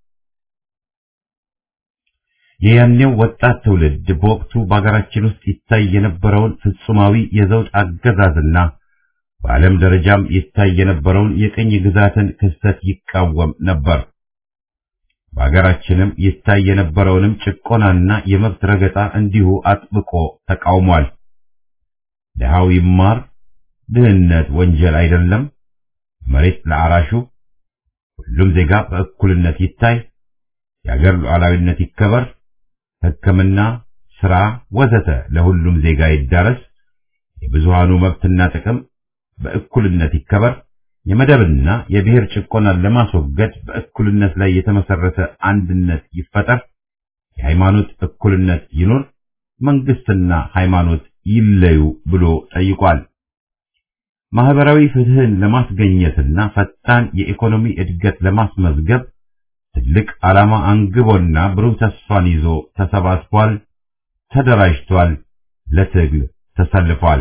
የያኔው ወጣት ትውልድ በወቅቱ በአገራችን ውስጥ ይታይ የነበረውን ፍጹማዊ የዘውድ አገዛዝና በዓለም ደረጃም ይታይ የነበረውን የቅኝ ግዛትን ክስተት ይቃወም ነበር። በአገራችንም ይታይ የነበረውንም ጭቆናና የመብት ረገጣ እንዲሁ አጥብቆ ተቃውሟል። ድሃው ይማር፣ ድህነት ወንጀል አይደለም፣ መሬት ለአራሹ፣ ሁሉም ዜጋ በእኩልነት ይታይ፣ የአገር ሉዓላዊነት ይከበር፣ ሕክምና፣ ሥራ ወዘተ ለሁሉም ዜጋ ይዳረስ፣ የብዙሃኑ መብትና ጥቅም በእኩልነት ይከበር፣ የመደብና የብሔር ጭቆናን ለማስወገድ በእኩልነት ላይ የተመሰረተ አንድነት ይፈጠር፣ የሃይማኖት እኩልነት ይኑር፣ መንግስትና ሃይማኖት ይለዩ ብሎ ጠይቋል። ማህበራዊ ፍትህን ለማስገኘትና ፈጣን የኢኮኖሚ እድገት ለማስመዝገብ ትልቅ ዓላማ አንግቦና ብሩህ ተስፋን ይዞ ተሰባስቧል፣ ተደራጅቷል፣ ለትግል ተሰልፏል።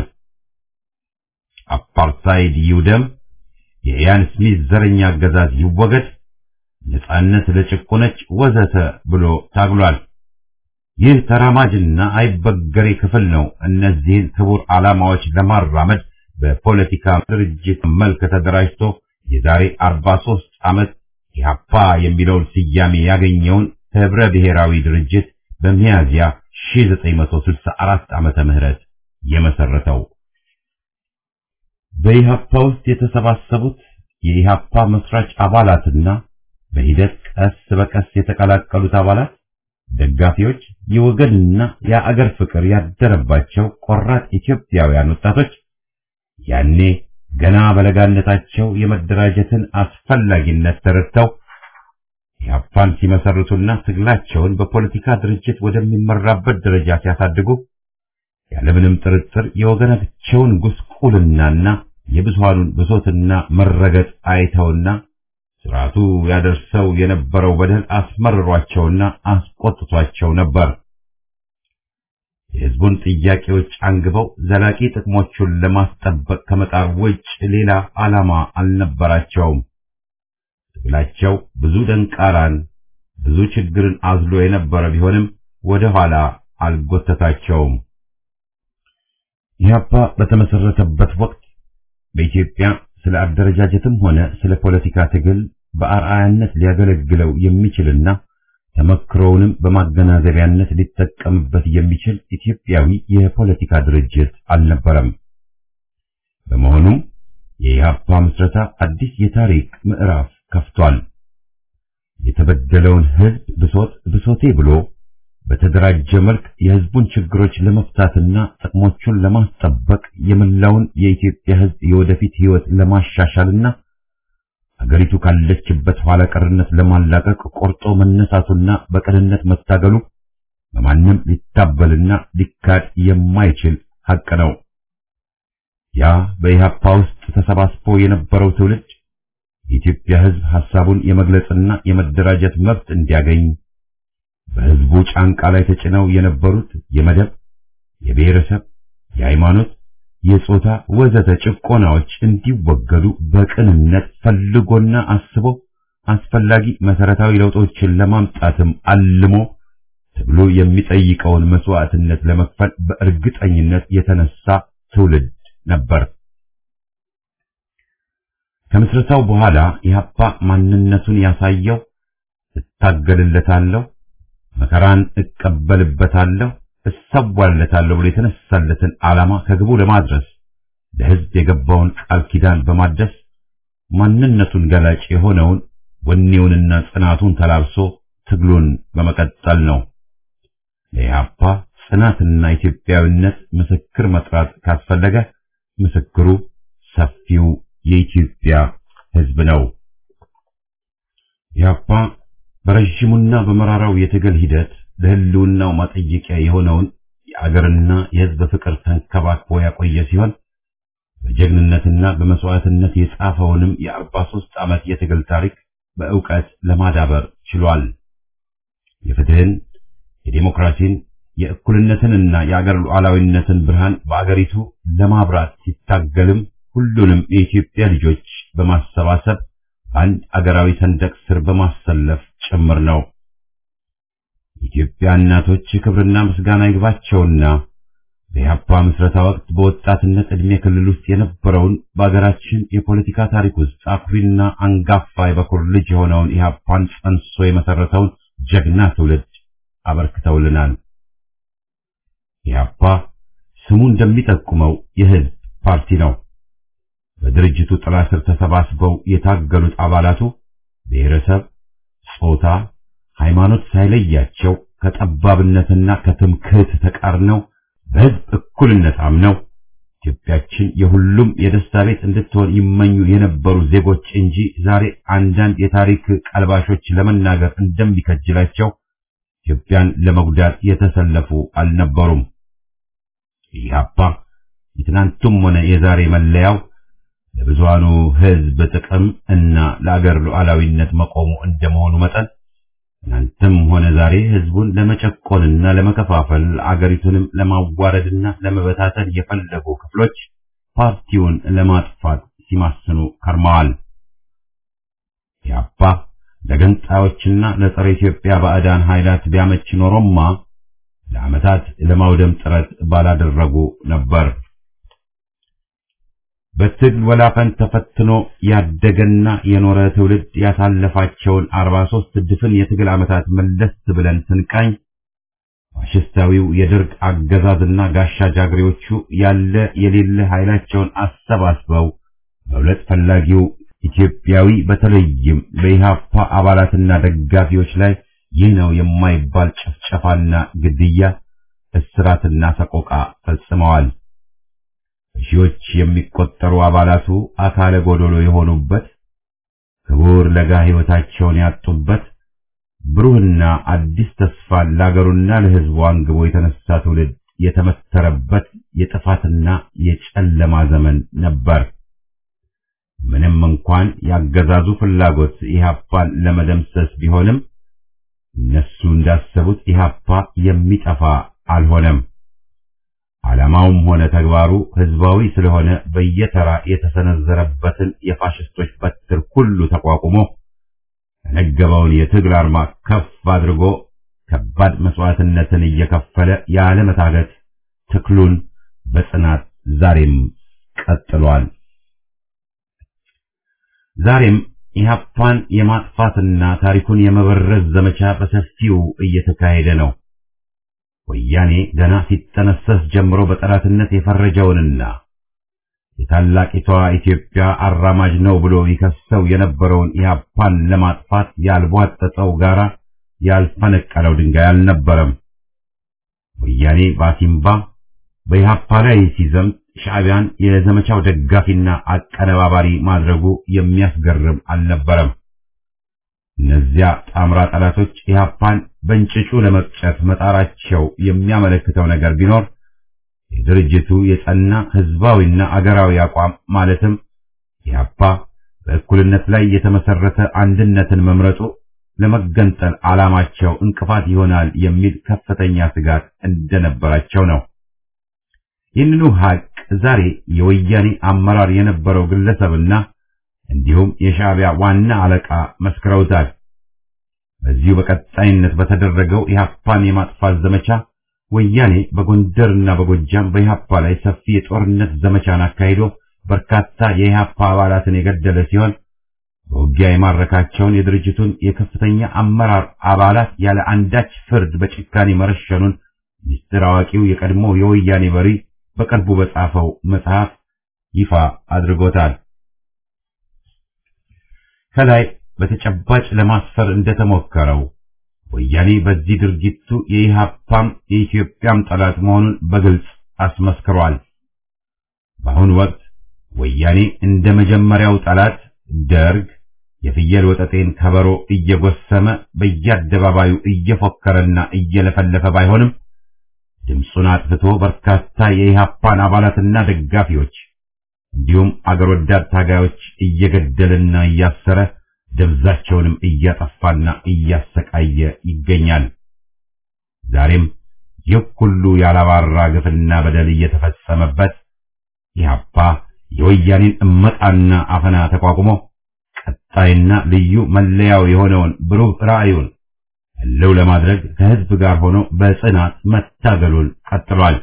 አፓርታይድ ይውደም፣ የኢያን ስሚዝ ዘረኛ አገዛዝ ይወገድ፣ ነጻነት ለጭቆነች ወዘተ ብሎ ታግሏል። ይህ ተራማጅና አይበገሬ ክፍል ነው እነዚህን ክቡር ዓላማዎች ለማራመድ በፖለቲካ ድርጅት መልክ ተደራጅቶ የዛሬ 43 ዓመት ኢህአፓ የሚለውን ስያሜ ያገኘውን ህብረ ብሔራዊ ድርጅት በሚያዝያ 1964 ዓመተ ምህረት የመሰረተው። በኢህአፓ ውስጥ የተሰባሰቡት የኢህአፓ መስራች አባላትና በሂደት ቀስ በቀስ የተቀላቀሉት አባላት ደጋፊዎች፣ የወገንና የአገር ፍቅር ያደረባቸው ቆራጥ ኢትዮጵያውያን ወጣቶች ያኔ ገና በለጋነታቸው የመደራጀትን አስፈላጊነት ተረድተው ኢህአፓን ሲመሰርቱና ትግላቸውን በፖለቲካ ድርጅት ወደሚመራበት ደረጃ ሲያሳድጉ ያለምንም ጥርጥር የወገናቸውን ጉስቁልናና የብዙሃኑን ብሶትና መረገጥ አይተውና ስርዓቱ ያደርሰው የነበረው በደል አስመርሯቸውና አስቆጥቷቸው ነበር። የህዝቡን ጥያቄዎች አንግበው ዘላቂ ጥቅሞቹን ለማስጠበቅ ከመጣር ውጭ ሌላ ዓላማ አልነበራቸውም። ትግላቸው ብዙ ደንቃራን፣ ብዙ ችግርን አዝሎ የነበረ ቢሆንም ወደ ኋላ አልጎተታቸውም። ኢህአፓ በተመሰረተበት ወቅት በኢትዮጵያ ስለ አደረጃጀትም ሆነ ስለ ፖለቲካ ትግል በአርአያነት ሊያገለግለው የሚችልና ተመክሮውንም በማገናዘቢያነት ሊጠቀምበት የሚችል ኢትዮጵያዊ የፖለቲካ ድርጅት አልነበረም። በመሆኑም የኢህአፓ ምስረታ አዲስ የታሪክ ምዕራፍ ከፍቷል። የተበደለውን ህዝብ ብሶት ብሶቴ ብሎ በተደራጀ መልክ የህዝቡን ችግሮች ለመፍታትና ጥቅሞቹን ለማስጠበቅ የመላውን የኢትዮጵያ ህዝብ የወደፊት ህይወት ለማሻሻልና አገሪቱ ካለችበት ኋላ ቀርነት ለማላቀቅ ቆርጦ መነሳቱና በቅንነት መታገሉ በማንም ሊታበልና ሊካድ የማይችል ሐቅ ነው። ያ በኢህአፓ ውስጥ ተሰባስቦ የነበረው ትውልድ የኢትዮጵያ ሕዝብ ሐሳቡን የመግለጽና የመደራጀት መብት እንዲያገኝ በሕዝቡ ጫንቃ ላይ ተጭነው የነበሩት የመደብ፣ የብሔረሰብ፣ የሃይማኖት፣ የጾታ ወዘተ ጭቆናዎች እንዲወገዱ በቅንነት ፈልጎና አስቦ አስፈላጊ መሰረታዊ ለውጦችን ለማምጣትም አልሞ ትግሉ የሚጠይቀውን መስዋዕትነት ለመክፈል በእርግጠኝነት የተነሳ ትውልድ ነበር። ከምስረታው በኋላ ኢህአፓ ማንነቱን ያሳየው እታገልለታለሁ፣ መከራን እቀበልበታለሁ፣ እሰዋለታለሁ ብሎ የተነሳለትን ዓላማ ከግቡ ለማድረስ ለሕዝብ የገባውን ቃል ኪዳን በማደስ ማንነቱን ገላጭ የሆነውን ወኔውንና ጽናቱን ተላብሶ ትግሉን በመቀጠል ነው። ለኢህአፓ ጽናትና ኢትዮጵያዊነት ምስክር መጥራት ካስፈለገ ምስክሩ ሰፊው የኢትዮጵያ ሕዝብ ነው። ኢህአፓ በረዥሙና በመራራው የትግል ሂደት ለህልውናው ማጠየቂያ የሆነውን የአገርና የሕዝብ ፍቅር ተንከባክቦ ያቆየ ሲሆን በጀግንነትና በመስዋዕትነት የጻፈውንም የአርባ ሦስት ዓመት የትግል ታሪክ በእውቀት ለማዳበር ችሏል። የፍትህን፣ የዴሞክራሲን፣ የእኩልነትንና የአገር ሉዓላዊነትን ብርሃን በአገሪቱ ለማብራት ሲታገልም ሁሉንም የኢትዮጵያ ልጆች በማሰባሰብ አንድ አገራዊ ሰንደቅ ስር በማሰለፍ ጭምር ነው። የኢትዮጵያ እናቶች ክብርና ምስጋና ይግባቸውና በኢህአፓ ምስረታ ወቅት በወጣትነት ዕድሜ ክልል ውስጥ የነበረውን በአገራችን የፖለቲካ ታሪክ ውስጥ አኩሪና አንጋፋ የበኩር ልጅ የሆነውን ኢህአፓን ጸንሶ የመሰረተውን ጀግና ትውልድ አበርክተውልናል። ኢህአፓ ስሙ እንደሚጠቁመው የህዝብ ፓርቲ ነው። በድርጅቱ ጥላ ስር ተሰባስበው የታገሉት አባላቱ ብሔረሰብ፣ ጾታ፣ ሃይማኖት ሳይለያቸው ከጠባብነትና ከትምክህት ተቃርነው በህዝብ እኩልነት አምነው ኢትዮጵያችን የሁሉም የደስታ ቤት እንድትሆን ይመኙ የነበሩ ዜጎች እንጂ ዛሬ አንዳንድ የታሪክ ቀልባሾች ለመናገር እንደሚከጅላቸው ኢትዮጵያን ለመጉዳት የተሰለፉ አልነበሩም። ኢህአፓ የትናንቱም ሆነ የዛሬ መለያው ለብዙሃኑ ህዝብ ጥቅም እና ለአገር ሉዓላዊነት መቆሙ እንደመሆኑ መጠን ትናንትም ሆነ ዛሬ ህዝቡን ለመጨቆንና ለመከፋፈል አገሪቱንም ለማዋረድና ለመበታተን የፈለጉ ክፍሎች ፓርቲውን ለማጥፋት ሲማስኑ ከርመዋል። ኢህአፓ ለገንጣዮችና ለጸረ ኢትዮጵያ ባዕዳን ኃይላት ቢያመች ኖሮማ ለዓመታት ለማውደም ጥረት ባላደረጉ ነበር። በትግል ወላፈን ተፈትኖ ያደገና የኖረ ትውልድ ያሳለፋቸውን 43 ድፍን የትግል ዓመታት መለስ ብለን ስንቃኝ ፋሽስታዊው የደርግ አገዛዝና ጋሻ ጃግሬዎቹ ያለ የሌለ ኃይላቸውን አሰባስበው በሁለት ፈላጊው ኢትዮጵያዊ በተለይም በኢህአፓ አባላትና ደጋፊዎች ላይ ይህ ነው የማይባል ጭፍጨፋና ግድያ፣ እስራትና ሰቆቃ ፈጽመዋል። ሺዎች የሚቆጠሩ አባላቱ አካለ ጎዶሎ የሆኑበት ክቡር ለጋ ሕይወታቸውን ያጡበት ብሩህና አዲስ ተስፋ ለአገሩና ለሕዝቡ አንግቦ የተነሳ ትውልድ የተመተረበት የጥፋትና የጨለማ ዘመን ነበር። ምንም እንኳን ያገዛዙ ፍላጎት ኢህአፓን ለመደምሰስ ቢሆንም እነሱ እንዳሰቡት ኢህአፓ የሚጠፋ አልሆነም። ዓላማውም ሆነ ተግባሩ ህዝባዊ ስለሆነ በየተራ የተሰነዘረበትን የፋሽስቶች በትር ሁሉ ተቋቁሞ የነገበውን የትግል አርማ ከፍ አድርጎ ከባድ መስዋዕትነትን እየከፈለ ያለመታገት ትክሉን በጽናት ዛሬም ቀጥሏል። ዛሬም ኢህአፓን የማጥፋትና ታሪኩን የመበረዝ ዘመቻ በሰፊው እየተካሄደ ነው። ወያኔ ገና ሲጠነሰስ ጀምሮ በጠላትነት የፈረጀውንና የታላቂቷ ኢትዮጵያ አራማጅ ነው ብሎ ይከሰው የነበረውን ኢህአፓን ለማጥፋት ያልቧጠጠው ጋራ ያልፈነቀለው ድንጋይ አልነበረም። ወያኔ ባሲምባ በኢህአፓ ላይ ሲዘምት ሻዕቢያን የዘመቻው ደጋፊና አቀነባባሪ ማድረጉ የሚያስገርም አልነበረም። እነዚያ ጣምራ ጠላቶች ኢህአፓን በእንጭጩ ለመቅጨት መጣራቸው የሚያመለክተው ነገር ቢኖር የድርጅቱ የጸና ህዝባዊና አገራዊ አቋም ማለትም ኢህአፓ በእኩልነት ላይ የተመሰረተ አንድነትን መምረጡ ለመገንጠል ዓላማቸው እንቅፋት ይሆናል የሚል ከፍተኛ ስጋት እንደነበራቸው ነው። ይህንኑ ሀቅ ዛሬ የወያኔ አመራር የነበረው ግለሰብና እንዲሁም የሻዕቢያ ዋና አለቃ መስክረውታል። በዚሁ በቀጣይነት በተደረገው ኢህአፓን የማጥፋት ዘመቻ ወያኔ በጎንደርና በጎጃም በኢህአፓ ላይ ሰፊ የጦርነት ዘመቻን አካሂዶ በርካታ የኢህአፓ አባላትን የገደለ ሲሆን በውጊያ የማረካቸውን የድርጅቱን የከፍተኛ አመራር አባላት ያለ አንዳች ፍርድ በጭካኔ መረሸኑን ሚስጥር አዋቂው የቀድሞ የወያኔ መሪ በቅርቡ በጻፈው መጽሐፍ ይፋ አድርጎታል። ከላይ በተጨባጭ ለማስፈር እንደተሞከረው ወያኔ በዚህ ድርጊቱ የኢህአፓም የኢትዮጵያም ጠላት መሆኑን በግልጽ አስመስክሯል። በአሁኑ ወቅት ወያኔ እንደ መጀመሪያው ጠላት ደርግ የፍየል ወጠጤን ከበሮ እየጎሰመ በየአደባባዩ እየፎከረና እየለፈለፈ ባይሆንም ድምፁን አጥፍቶ በርካታ የኢህአፓን አባላትና ደጋፊዎች እንዲሁም አገር ወዳድ ታጋዮች እየገደለና እያሰረ ደብዛቸውንም እያጠፋና እያሰቃየ ይገኛል። ዛሬም ይህ ሁሉ ያላባራ ግፍና በደል እየተፈጸመበት ኢህአፓ የወያኔን እመጣና አፈና ተቋቁሞ ቀጣይና ልዩ መለያው የሆነውን ብሩህ ራዕዩን ህልው ለማድረግ ከህዝብ ጋር ሆኖ በጽናት መታገሉን ቀጥሏል።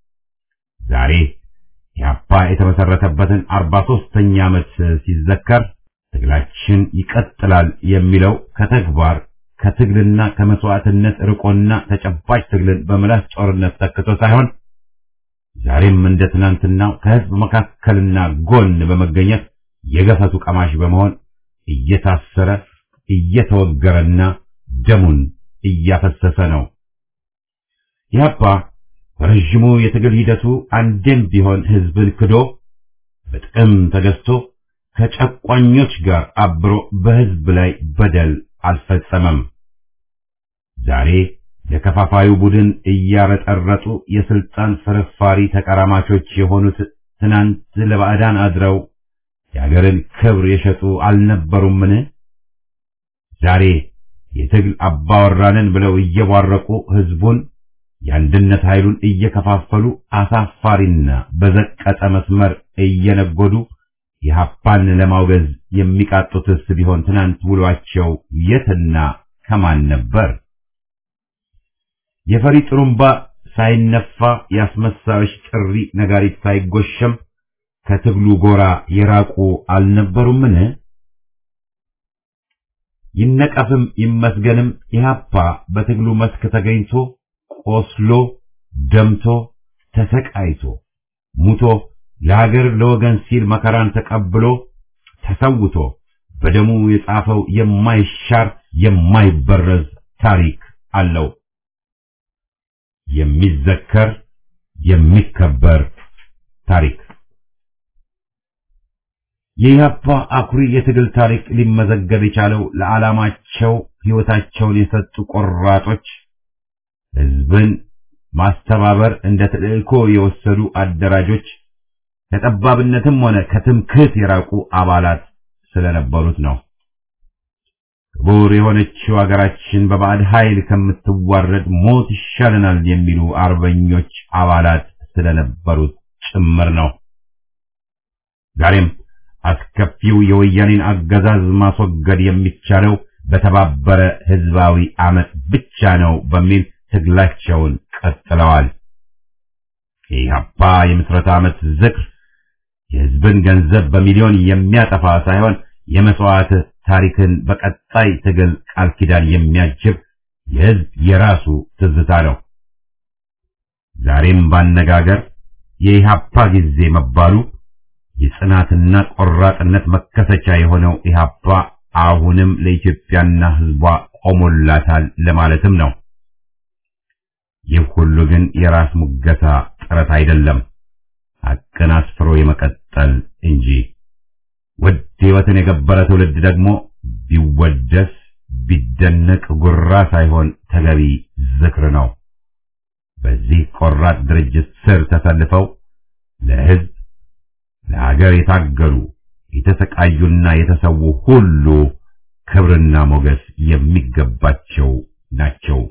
ዛሬ ኢህአፓ የተመሰረተበትን አርባ ሦስተኛ ዓመት ሲዘከር ትግላችን ይቀጥላል የሚለው ከተግባር ከትግልና ከመስዋዕትነት ርቆና ተጨባጭ ትግልን በምላስ ጦርነት ተክቶ ሳይሆን ዛሬም እንደ ትናንትናው ከህዝብ መካከልና ጎን በመገኘት የገፈቱ ቀማሽ በመሆን እየታሰረ እየተወገረና ደሙን እያፈሰሰ ነው። ኢህአፓ በረዥሙ የትግል ሂደቱ አንዴም ቢሆን ህዝብን ክዶ በጥቅም ተገዝቶ ከጨቋኞች ጋር አብሮ በህዝብ ላይ በደል አልፈጸመም። ዛሬ ለከፋፋዩ ቡድን እያረጠረጡ የስልጣን ፍርፋሪ ተቀራማቾች የሆኑት ትናንት ለባዕዳን አድረው የአገርን ክብር የሸጡ አልነበሩምን? ዛሬ የትግል አባወራንን ብለው እየቧረቁ ህዝቡን የአንድነት ኃይሉን እየከፋፈሉ አሳፋሪና በዘቀጠ መስመር እየነጎዱ የሀፓን ለማውገዝ የሚቃጡትስ ቢሆን ትናንት ውሏቸው የትና ከማን ነበር? የፈሪ ጥሩምባ ሳይነፋ የአስመሳዮች ጥሪ ነጋሪት ሳይጎሸም ከትግሉ ጎራ የራቁ አልነበሩምን? ይነቀፍም ይመስገንም ኢህአፓ በትግሉ መስክ ተገኝቶ ቆስሎ ደምቶ ተሰቃይቶ ሙቶ ለሀገር ለወገን ሲል መከራን ተቀብሎ ተሰውቶ በደሙ የጻፈው የማይሻር የማይበረዝ ታሪክ አለው። የሚዘከር የሚከበር ታሪክ የኢህአፓ አኩሪ የትግል ታሪክ ሊመዘገብ የቻለው ለዓላማቸው ሕይወታቸውን የሰጡ ቆራጦች፣ ህዝብን ማስተባበር እንደ ተልእኮ የወሰዱ አደራጆች፣ ከጠባብነትም ሆነ ከትምክህት የራቁ አባላት ስለነበሩት ነው። ክቡር የሆነችው አገራችን በባዕድ ኃይል ከምትዋረድ ሞት ይሻለናል የሚሉ አርበኞች አባላት ስለነበሩት ጭምር ነው። ዛሬም አስከፊው የወያኔን አገዛዝ ማስወገድ የሚቻለው በተባበረ ህዝባዊ አመፅ ብቻ ነው በሚል ትግላቸውን ቀጥለዋል። የኢህአፓ የምስረታ ዓመት ዝክር የህዝብን ገንዘብ በሚሊዮን የሚያጠፋ ሳይሆን የመስዋዕት ታሪክን በቀጣይ ትግል ቃል ኪዳን የሚያጅብ የህዝብ የራሱ ትዝታ ነው። ዛሬም ባነጋገር የኢህአፓ ጊዜ መባሉ የጽናትና ቆራጥነት መከሰቻ የሆነው ኢህአፓ አሁንም ለኢትዮጵያና ህዝቧ ቆሞላታል ለማለትም ነው። ይህ ሁሉ ግን የራስ ሙገሳ ጥረት አይደለም። ሐቅን አስፍሮ የመቀጠል እንጂ። ውድ ሕይወትን የገበረ ትውልድ ደግሞ ቢወደስ ቢደነቅ ጉራ ሳይሆን ተገቢ ዝክር ነው። በዚህ ቆራጥ ድርጅት ስር ተሰልፈው ለሕዝብ ለሀገር የታገሉ የተሰቃዩና የተሰዉ ሁሉ ክብርና ሞገስ የሚገባቸው ናቸው።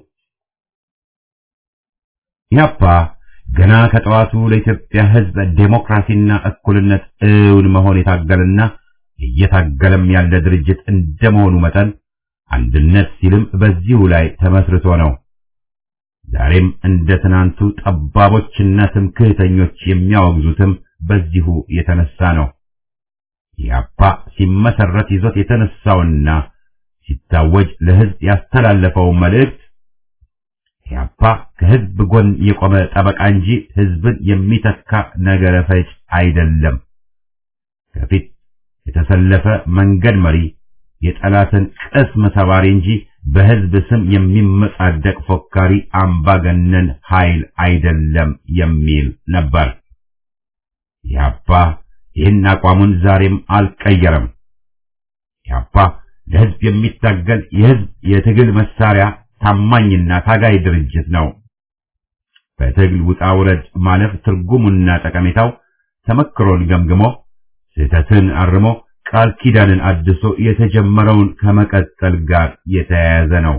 ኢህአፓ ገና ከጠዋቱ ለኢትዮጵያ ሕዝብ ዴሞክራሲና እኩልነት እውን መሆን የታገለና እየታገለም ያለ ድርጅት እንደመሆኑ መጠን አንድነት ሲልም በዚሁ ላይ ተመስርቶ ነው። ዛሬም እንደ ትናንቱ ጠባቦችና ትምክህተኞች የሚያወግዙትም በዚሁ የተነሳ ነው። ኢህአፓ ሲመሰረት ይዞት የተነሳውና ሲታወጅ ለሕዝብ ያስተላለፈው መልእክት ኢህአፓ ከሕዝብ ጎን የቆመ ጠበቃ እንጂ ሕዝብን የሚተካ ነገረ ፈጭ አይደለም። ከፊት የተሰለፈ መንገድ መሪ፣ የጠላትን ቅስም ሰባሪ እንጂ በሕዝብ ስም የሚመጻደቅ ፎካሪ አምባገነን ኃይል አይደለም የሚል ነበር። ኢህአፓ ይህን አቋሙን ዛሬም አልቀየረም። ኢህአፓ ለሕዝብ የሚታገል የሕዝብ የትግል መሳሪያ ታማኝና ታጋይ ድርጅት ነው። በትግል ውጣ ውረድ ማለፍ ትርጉሙና ጠቀሜታው ተመክሮን ገምግሞ ስህተትን አርሞ ቃል ኪዳንን አድሶ የተጀመረውን ከመቀጠል ጋር የተያያዘ ነው።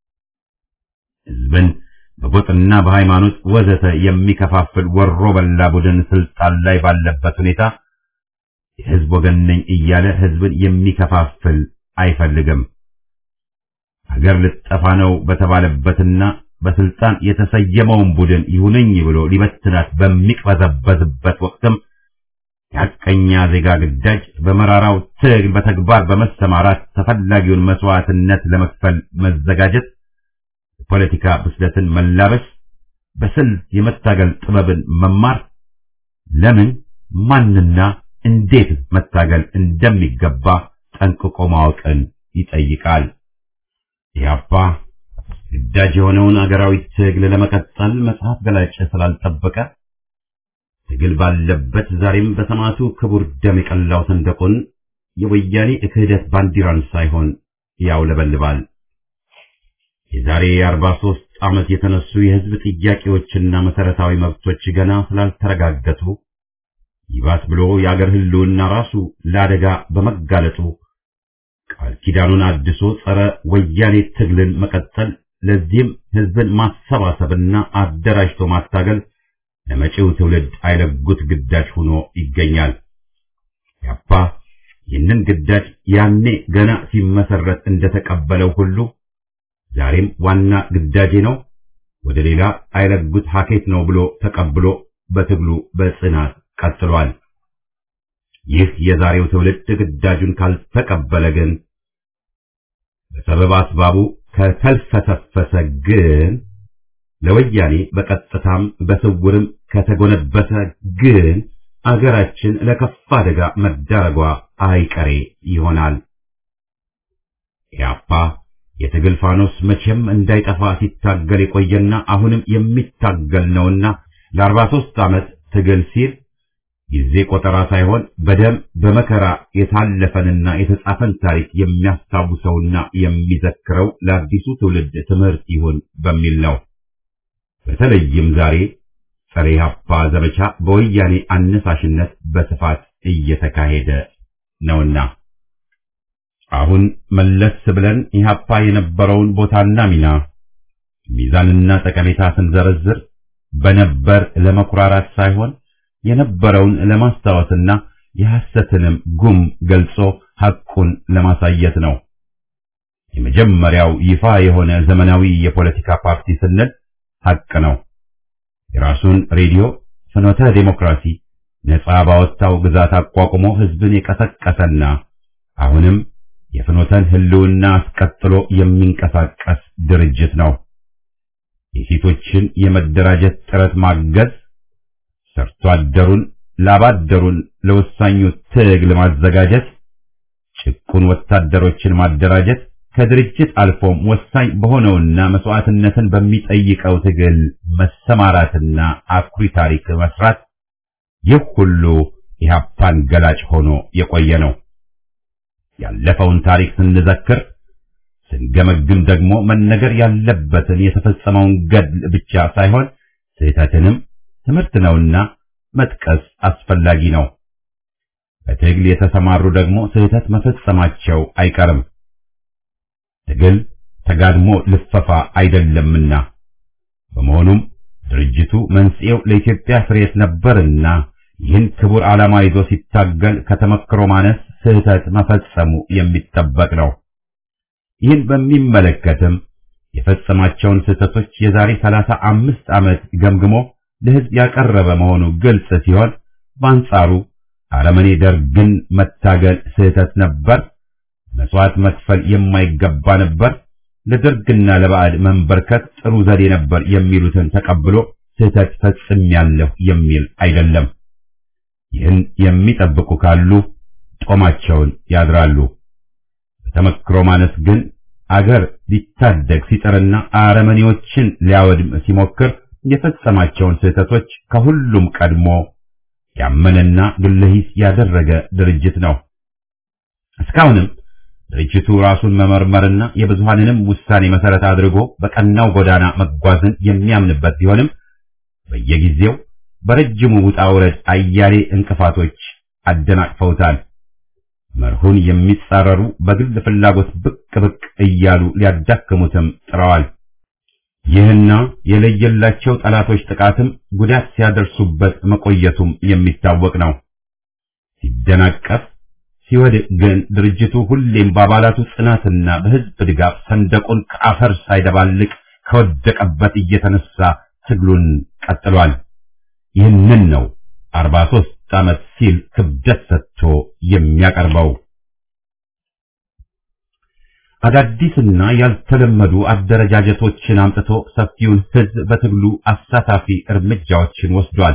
ሕዝብን በጎጥና በሃይማኖት ወዘተ የሚከፋፍል ወሮ በላ ቡድን ስልጣን ላይ ባለበት ሁኔታ የሕዝብ ወገን ነኝ እያለ ሕዝብን የሚከፋፍል አይፈልግም። ሀገር ልጠፋ ነው በተባለበትና በስልጣን የተሰየመውን ቡድን ይሁነኝ ብሎ ሊበትናት በሚቅበዘበዝበት ወቅትም የሐቀኛ ዜጋ ግዳጅ በመራራው ትግል በተግባር በመሰማራት ተፈላጊውን መስዋዕትነት ለመክፈል መዘጋጀት፣ የፖለቲካ ብስለትን መላበስ፣ በስልት የመታገል ጥበብን መማር፣ ለምን ማንና እንዴት መታገል እንደሚገባ ጠንቅቆ ማወቅን ይጠይቃል። ኢህአፓ ግዳጅ የሆነውን አገራዊ ትግል ለመቀጠል መጽሐፍ ገላጭ ስላልጠበቀ ትግል ባለበት ዛሬም በሰማዕቱ ክቡር ደም የቀላው ሰንደቁን የወያኔ ክህደት ባንዲራን ሳይሆን ያውለበልባል። የዛሬ የአርባ ሦስት ዓመት የተነሱ የሕዝብ ጥያቄዎችና መሠረታዊ መብቶች ገና ስላልተረጋገጡ ይባስ ብሎ የአገር ሕልውና ራሱ ለአደጋ በመጋለጡ ቃል ኪዳኑን አድሶ ጸረ ወያኔ ትግልን መቀጠል፣ ለዚህም ሕዝብን ማሰባሰብና አደራጅቶ ማታገል ለመጪው ትውልድ አይለጉት ግዳጅ ሆኖ ይገኛል። ያፓ ይህንን ግዳጅ ያኔ ገና ሲመሰረት እንደተቀበለው ሁሉ ዛሬም ዋና ግዳጄ ነው፣ ወደ ሌላ አይለጉት ሀኬት ነው ብሎ ተቀብሎ በትግሉ በጽናት ቀጥሏል። ይህ የዛሬው ትውልድ ግዳጁን ካልተቀበለ ግን በሰበብ አስባቡ ከተልፈሰፈሰ ግን ለወያኔ በቀጥታም በስውርም ከተጎነበሰ ግን አገራችን ለከፋ አደጋ መዳረጓ አይቀሬ ይሆናል። ኢህአፓ የትግል ፋኖስ መቼም እንዳይጠፋ ሲታገል የቆየና አሁንም የሚታገል ነውና ለአርባ ሦስት ዓመት ትግል ሲል ጊዜ ቆጠራ ሳይሆን በደም በመከራ የታለፈንና የተጻፈን ታሪክ የሚያስታውሰውና የሚዘክረው ለአዲሱ ትውልድ ትምህርት ይሁን በሚል ነው። በተለይም ዛሬ ጸረ ኢህአፓ ዘመቻ በወያኔ አነሳሽነት በስፋት እየተካሄደ ነውና አሁን መለስ ብለን ኢህአፓ የነበረውን ቦታና ሚና ሚዛንና ጠቀሜታ ስንዘረዝር በነበር ለመኩራራት ሳይሆን የነበረውን ለማስታወስና የሐሰትንም ጉም ገልጾ ሐቁን ለማሳየት ነው። የመጀመሪያው ይፋ የሆነ ዘመናዊ የፖለቲካ ፓርቲ ስንል ሐቅ ነው። የራሱን ሬዲዮ ፍኖተ ዴሞክራሲ ነጻ ባወጣው ግዛት አቋቁሞ ህዝብን የቀሰቀሰና አሁንም የፍኖተን ህልውና አስቀጥሎ የሚንቀሳቀስ ድርጅት ነው። የሴቶችን የመደራጀት ጥረት ማገዝ፣ ሰርቶ አደሩን ላባደሩን ለወሳኙ ትግል ማዘጋጀት፣ ጭቁን ወታደሮችን ማደራጀት ከድርጅት አልፎም ወሳኝ በሆነውና መስዋዕትነትን በሚጠይቀው ትግል መሰማራትና አኩሪ ታሪክ መስራት ይህ ሁሉ ኢህአፓን ገላጭ ሆኖ የቆየ ነው። ያለፈውን ታሪክ ስንዘክር ስንገመግም ደግሞ መነገር ያለበትን የተፈጸመውን ገድል ብቻ ሳይሆን ስህተትንም ትምህርት ነውና መጥቀስ አስፈላጊ ነው። በትግል የተሰማሩ ደግሞ ስህተት መፈጸማቸው አይቀርም። ትግል ተጋድሞ ልፈፋ አይደለምና በመሆኑም ድርጅቱ መንስኤው ለኢትዮጵያ ፍሬት ነበርና ይህን ክቡር ዓላማ ይዞ ሲታገል ከተመክሮ ማነስ ስህተት መፈጸሙ የሚጠበቅ ነው። ይህን በሚመለከትም የፈጸማቸውን ስህተቶች የዛሬ ሰላሳ አምስት ዓመት ገምግሞ ለሕዝብ ያቀረበ መሆኑ ግልጽ ሲሆን በአንጻሩ አረመኔ ደርግን መታገል ስህተት ነበር፣ መስዋዕት መክፈል የማይገባ ነበር፣ ለደርግና ለባዕድ መንበርከት ጥሩ ዘዴ ነበር የሚሉትን ተቀብሎ ስህተት ፈጽሜያለሁ የሚል አይደለም። ይህን የሚጠብቁ ካሉ ጦማቸውን ያድራሉ። በተመክሮ ማነስ ግን አገር ሊታደግ ሲጥርና አረመኔዎችን ሊያወድም ሲሞክር የፈጸማቸውን ስህተቶች ከሁሉም ቀድሞ ያመነና ግለሂስ ያደረገ ድርጅት ነው። እስካሁንም ድርጅቱ ራሱን መመርመርና የብዙሃንንም ውሳኔ መሰረት አድርጎ በቀናው ጎዳና መጓዝን የሚያምንበት ቢሆንም በየጊዜው በረጅሙ ውጣ ውረድ አያሌ እንቅፋቶች አደናቅፈውታል። መርሁን የሚጻረሩ በግል ፍላጎት ብቅ ብቅ እያሉ ሊያዳክሙትም ጥረዋል። ይህና የለየላቸው ጠላቶች ጥቃትም ጉዳት ሲያደርሱበት መቆየቱም የሚታወቅ ነው። ሲደናቀፍ ሲወድቅ ግን ድርጅቱ ሁሌም በአባላቱ ጽናትና በሕዝብ ድጋፍ ሰንደቁን ከአፈር ሳይደባልቅ ከወደቀበት እየተነሳ ትግሉን ቀጥሏል። ይህንን ነው አርባ ሦስት ዓመት ሲል ክብደት ሰጥቶ የሚያቀርበው። አዳዲስና ያልተለመዱ አደረጃጀቶችን አምጥቶ ሰፊውን ሕዝብ በትግሉ አሳታፊ እርምጃዎችን ወስዷል።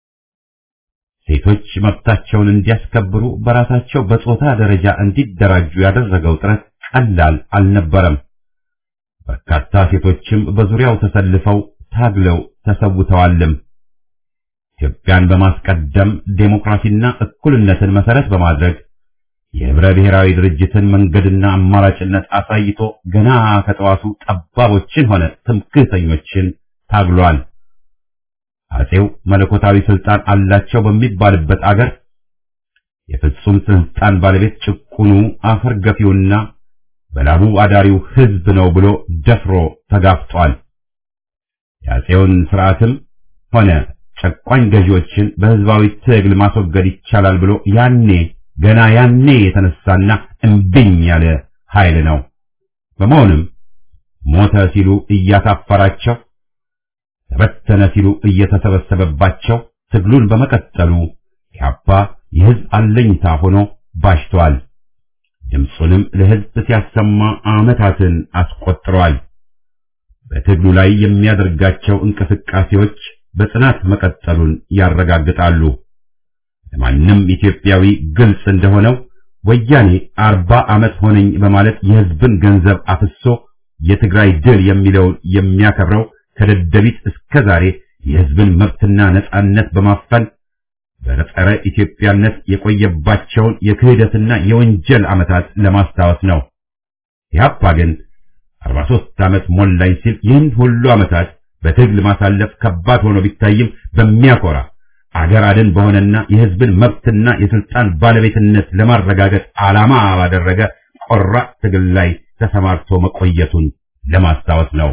ሴቶች መብታቸውን እንዲያስከብሩ በራሳቸው በጾታ ደረጃ እንዲደራጁ ያደረገው ጥረት ቀላል አልነበረም። በርካታ ሴቶችም በዙሪያው ተሰልፈው ታግለው ተሰውተዋልም። ኢትዮጵያን በማስቀደም ዴሞክራሲና እኩልነትን መሰረት በማድረግ የህብረ ብሔራዊ ድርጅትን መንገድና አማራጭነት አሳይቶ ገና ከጠዋቱ ጠባቦችን ሆነ ትምክህተኞችን ታግሏል። አጼው መለኮታዊ ስልጣን አላቸው በሚባልበት አገር የፍጹም ስልጣን ባለቤት ጭቁኑ አፈር ገፊውና በላቡ አዳሪው ህዝብ ነው ብሎ ደፍሮ ተጋፍጧል። የአጼውን ስርዓትም ሆነ ጨቋኝ ገዢዎችን በህዝባዊ ትግል ማስወገድ ይቻላል ብሎ ያኔ ገና ያኔ የተነሳና እምብኝ ያለ ኃይል ነው። በመሆኑም ሞተ ሲሉ እያሳፈራቸው ተበተነ ሲሉ እየተሰበሰበባቸው ትግሉን በመቀጠሉ ኢህአፓ የህዝብ አለኝታ ሆኖ ባሽቷል። ድምፁንም ለህዝብ ሲያሰማ ዓመታትን አስቆጥሯል። በትግሉ ላይ የሚያደርጋቸው እንቅስቃሴዎች በጽናት መቀጠሉን ያረጋግጣሉ። ለማንም ኢትዮጵያዊ ግልጽ እንደሆነው ወያኔ አርባ ዓመት ሆነኝ በማለት የህዝብን ገንዘብ አፍሶ የትግራይ ድል የሚለውን የሚያከብረው ከደደቢት እስከ ዛሬ የህዝብን መብትና ነጻነት በማፈን በጸረ ኢትዮጵያነት የቆየባቸውን የክህደትና የወንጀል ዓመታት ለማስታወስ ነው። ኢህአፓ ግን 43 ዓመት ሞላኝ ሲል ይህን ሁሉ ዓመታት በትግል ማሳለፍ ከባድ ሆኖ ቢታይም በሚያኮራ አገር አድን በሆነና የህዝብን መብትና የስልጣን ባለቤትነት ለማረጋገጥ ዓላማ ባደረገ ቆራጥ ትግል ላይ ተሰማርቶ መቆየቱን ለማስታወስ ነው።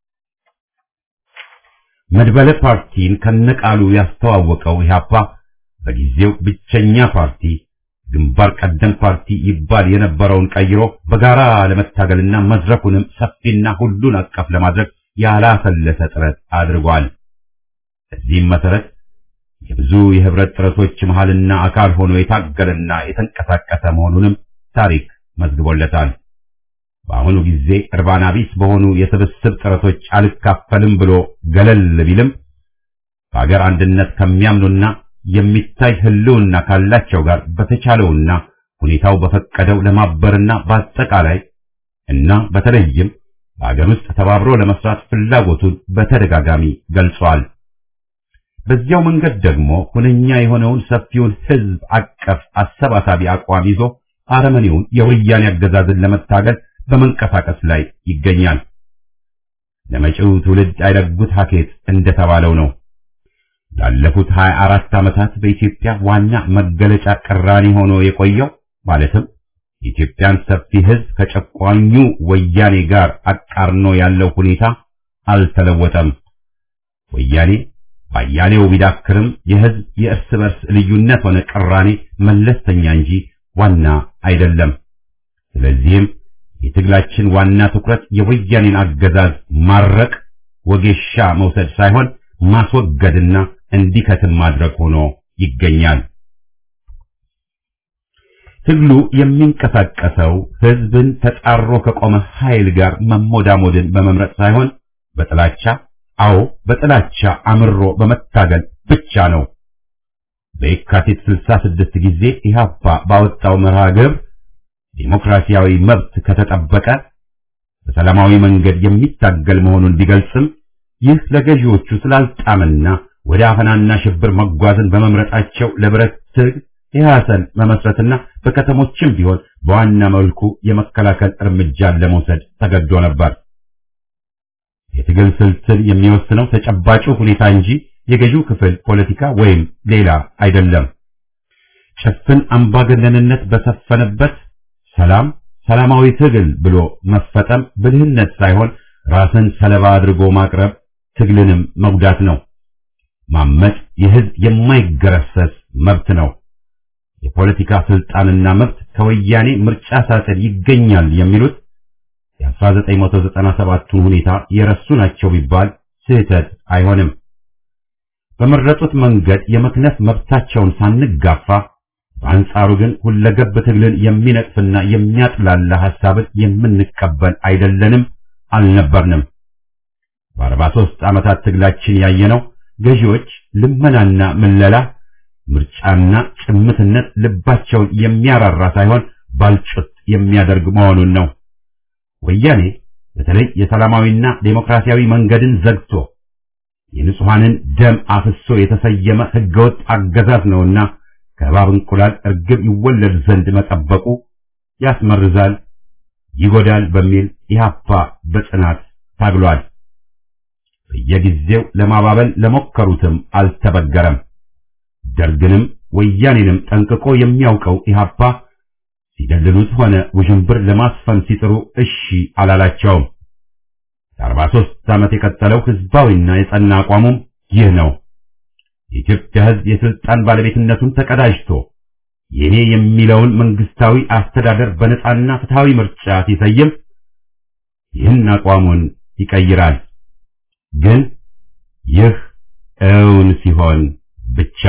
መድበለ ፓርቲን ከነቃሉ ያስተዋወቀው ኢህአፓ በጊዜው ብቸኛ ፓርቲ ግንባር ቀደም ፓርቲ ይባል የነበረውን ቀይሮ በጋራ ለመታገልና መድረኩንም ሰፊና ሁሉን አቀፍ ለማድረግ ያላሰለሰ ጥረት አድርጓል። በዚህም መሰረት የብዙ የህብረት ጥረቶች መሃልና አካል ሆኖ የታገለና የተንቀሳቀሰ መሆኑንም ታሪክ መዝግቦለታል። በአሁኑ ጊዜ እርባና ቢስ በሆኑ የስብስብ ጥረቶች አልካፈልም ብሎ ገለል ቢልም በአገር አንድነት ከሚያምኑና የሚታይ ህልውና ካላቸው ጋር በተቻለውና ሁኔታው በፈቀደው ለማበርና በአጠቃላይ እና በተለይም በአገር ውስጥ ተባብሮ ለመስራት ፍላጎቱን በተደጋጋሚ ገልጿል። በዚያው መንገድ ደግሞ ሁነኛ የሆነውን ሰፊውን ህዝብ አቀፍ አሰባሳቢ አቋም ይዞ አረመኔውን የወያኔ አገዛዝን ለመታገል በመንቀሳቀስ ላይ ይገኛል። ለመጪው ትውልድ አይረጉት ሀኬት እንደተባለው ነው። ላለፉት 24 ዓመታት በኢትዮጵያ ዋና መገለጫ ቅራኔ ሆኖ የቆየው ማለትም የኢትዮጵያን ሰፊ ህዝብ ከጨቋኙ ወያኔ ጋር አቃርኖ ያለው ሁኔታ አልተለወጠም። ወያኔ ባያሌው ቢዳክርም የህዝብ የእርስ በርስ ልዩነት ሆነ ቅራኔ መለስተኛ እንጂ ዋና አይደለም። ስለዚህም የትግላችን ዋና ትኩረት የወያኔን አገዛዝ ማረቅ፣ ወጌሻ መውሰድ ሳይሆን ማስወገድና እንዲከትም ማድረግ ሆኖ ይገኛል። ትግሉ የሚንቀሳቀሰው ህዝብን ተጣሮ ከቆመ ኃይል ጋር መሞዳሞድን በመምረጥ ሳይሆን በጥላቻ አዎ በጥላቻ አምሮ በመታገል ብቻ ነው። በየካቲት 66 ጊዜ ኢህአፓ ባወጣው መርሃ ግብር ዴሞክራሲያዊ መብት ከተጠበቀ በሰላማዊ መንገድ የሚታገል መሆኑን ቢገልጽም ይህ ለገዢዎቹ ስላልጣምና ወደ አፈናና ሽብር መጓዝን በመምረጣቸው ለብረት ትግል ኢህአሰን መመስረትና በከተሞችም ቢሆን በዋና መልኩ የመከላከል እርምጃን ለመውሰድ ተገዶ ነበር። የትግል ስልትን የሚወስነው ተጨባጩ ሁኔታ እንጂ የገዢው ክፍል ፖለቲካ ወይም ሌላ አይደለም። ጭፍን አምባገነንነት በሰፈነበት ሰላም ሰላማዊ ትግል ብሎ መፈጠም ብልህነት ሳይሆን ራስን ሰለባ አድርጎ ማቅረብ ትግልንም መጉዳት ነው። ማመጽ የህዝብ የማይገረሰስ መብት ነው። የፖለቲካ ስልጣንና መብት ከወያኔ ምርጫ ሳጥን ይገኛል የሚሉት የ1997ቱን ሁኔታ የረሱ ናቸው ቢባል ስህተት አይሆንም። በመረጡት መንገድ የመክነፍ መብታቸውን ሳንጋፋ በአንጻሩ ግን ሁለገብ ትግልን የሚነቅፍና የሚያጥላላ ሐሳብን የምንቀበል አይደለንም፣ አልነበርንም። በአርባ ሦስት ዓመታት ትግላችን ያየነው ገዢዎች ልመናና ምለላ፣ ምርጫና ጭምትነት ልባቸውን የሚያራራ ሳይሆን ባልጩት የሚያደርግ መሆኑን ነው። ወያኔ በተለይ የሰላማዊና ዴሞክራሲያዊ መንገድን ዘግቶ የንጹሐንን ደም አፍሶ የተሰየመ ህገወጥ አገዛዝ ነውና ከእባብ እንቁላል እርግብ ይወለድ ዘንድ መጠበቁ ያስመርዛል፣ ይጎዳል በሚል ኢህአፓ በጽናት ታግሏል። በየጊዜው ለማባበል ለሞከሩትም አልተበገረም። ደርግንም ወያኔንም ጠንቅቆ የሚያውቀው ኢህአፓ ሲደልሉት ሆነ ውዥንብር ለማስፈን ሲጥሩ እሺ አላላቸውም። ለአርባ ሦስት ዓመት የቀጠለው ህዝባዊና የጸና አቋሙም ይህ ነው። የኢትዮጵያ ህዝብ የስልጣን ባለቤትነቱን ተቀዳጅቶ የኔ የሚለውን መንግስታዊ አስተዳደር በነጻና ፍትሃዊ ምርጫ ሲሰይም ይህን አቋሙን ይቀይራል። ግን ይህ እውን ሲሆን ብቻ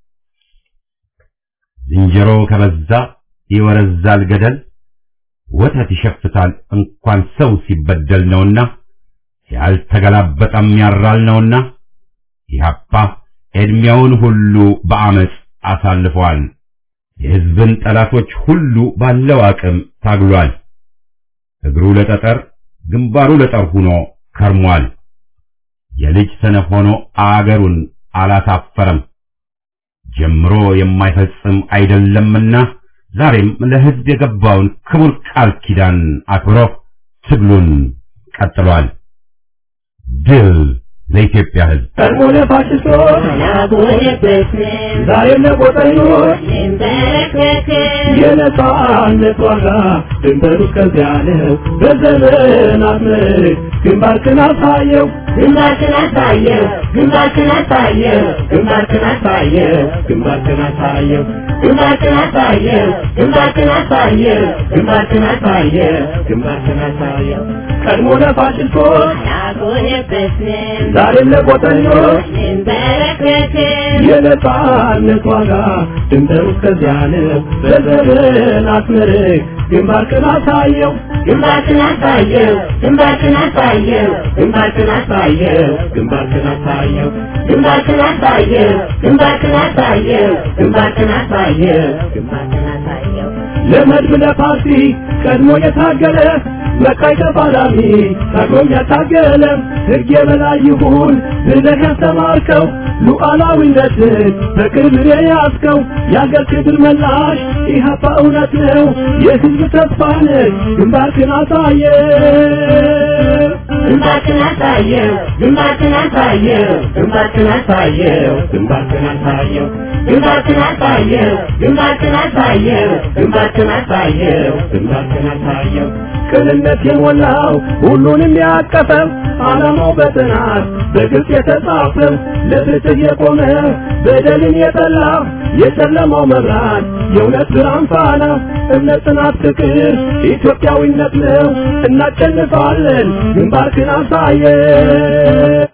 ዝንጀሮ ከበዛ ይወረዛል ገደል፣ ወተት ይሸፍታል እንኳን ሰው ሲበደል ነውና ያልተገላበጠም ያራል ነውና ኢህአፓ ዕድሜውን ሁሉ በአመፅ አሳልፏል። የህዝብን ጠላቶች ሁሉ ባለው አቅም ታግሏል። እግሩ ለጠጠር ግንባሩ ለጠር ሆኖ ከርሟል። የልጅ ሰነፍ ሆኖ አገሩን አላሳፈረም። ጀምሮ የማይፈጽም አይደለምና ዛሬም ለህዝብ የገባውን ክቡር ቃል ኪዳን አክብሮ ትግሉን ቀጥሏል። ድል ለኢትዮጵያ ህዝብ! ቀድሞ ለፋሽስቶች ዛሬም ለቆጠኞች የነጻነት ዋጋ ድንበሩ እስከዚያ ነው። በዘመናት ምርክ ግንባርክን አሳየው ግንባርክን አሳየው ግንባርክን አሳየው ግንባርክን አሳየው ግንባርክን አሳየው ግንባርክን አሳየው ግንባርክን አሳየው ግንባርክን አሳየው ግንባርክን አሳየው ቀድሞ ለፋሽስቶች አልቆየበትም ዛሬም ለቆጠኞች እንበረከክም የነጻነት ዋጋ ድንበሩ እስከዚያ ነው። በዘመናት ምርክ ግንባርክን አሳየው ግንባርክን አሳየው ግንባርክን አሳየው ግንባርክን አሳየው ግንባርክን አሳየው ግንባርክን አሳየው ግንባርክን አሳየው ግንባርክን አሳየው ግንባርክን አሳየው ለመድብ ለፓርቲ ቀድሞ የታገለ መካይ ተፋላሚ ታግሎም ያታገለ ሕግ የበላይ ይሁን ብለህ ያስተማርከው ሉዓላዊነትን በክብር የያዝከው የአገር ክብር መላሽ ኢህአፓ እውነት ነው የሕዝብ ተስፋ ነህ ግንባርክን አሳየ ግንባርክን አሳየው ግንባርክን አሳየው ግንባርክን አሳየው ግንባርክን አሳየው ግንባርክን አሳየው ግንባርክን አሳየው ግንባርክን አሳየው ግንባርክን አሳየው ቅንነት የሞላው ሁሉንም ያቀፈው ዓላማው በጥናት በግልጽ የተጻፈው ለፍትህ የቆመ በደልን የጠላ የጨለማው መብራት የእውነት ብርሃን ፋና እምነት፣ ጽናት፣ ፍቅር ኢትዮጵያዊነት ነው። እናሸንፋለን። ግንባርክን አሳየ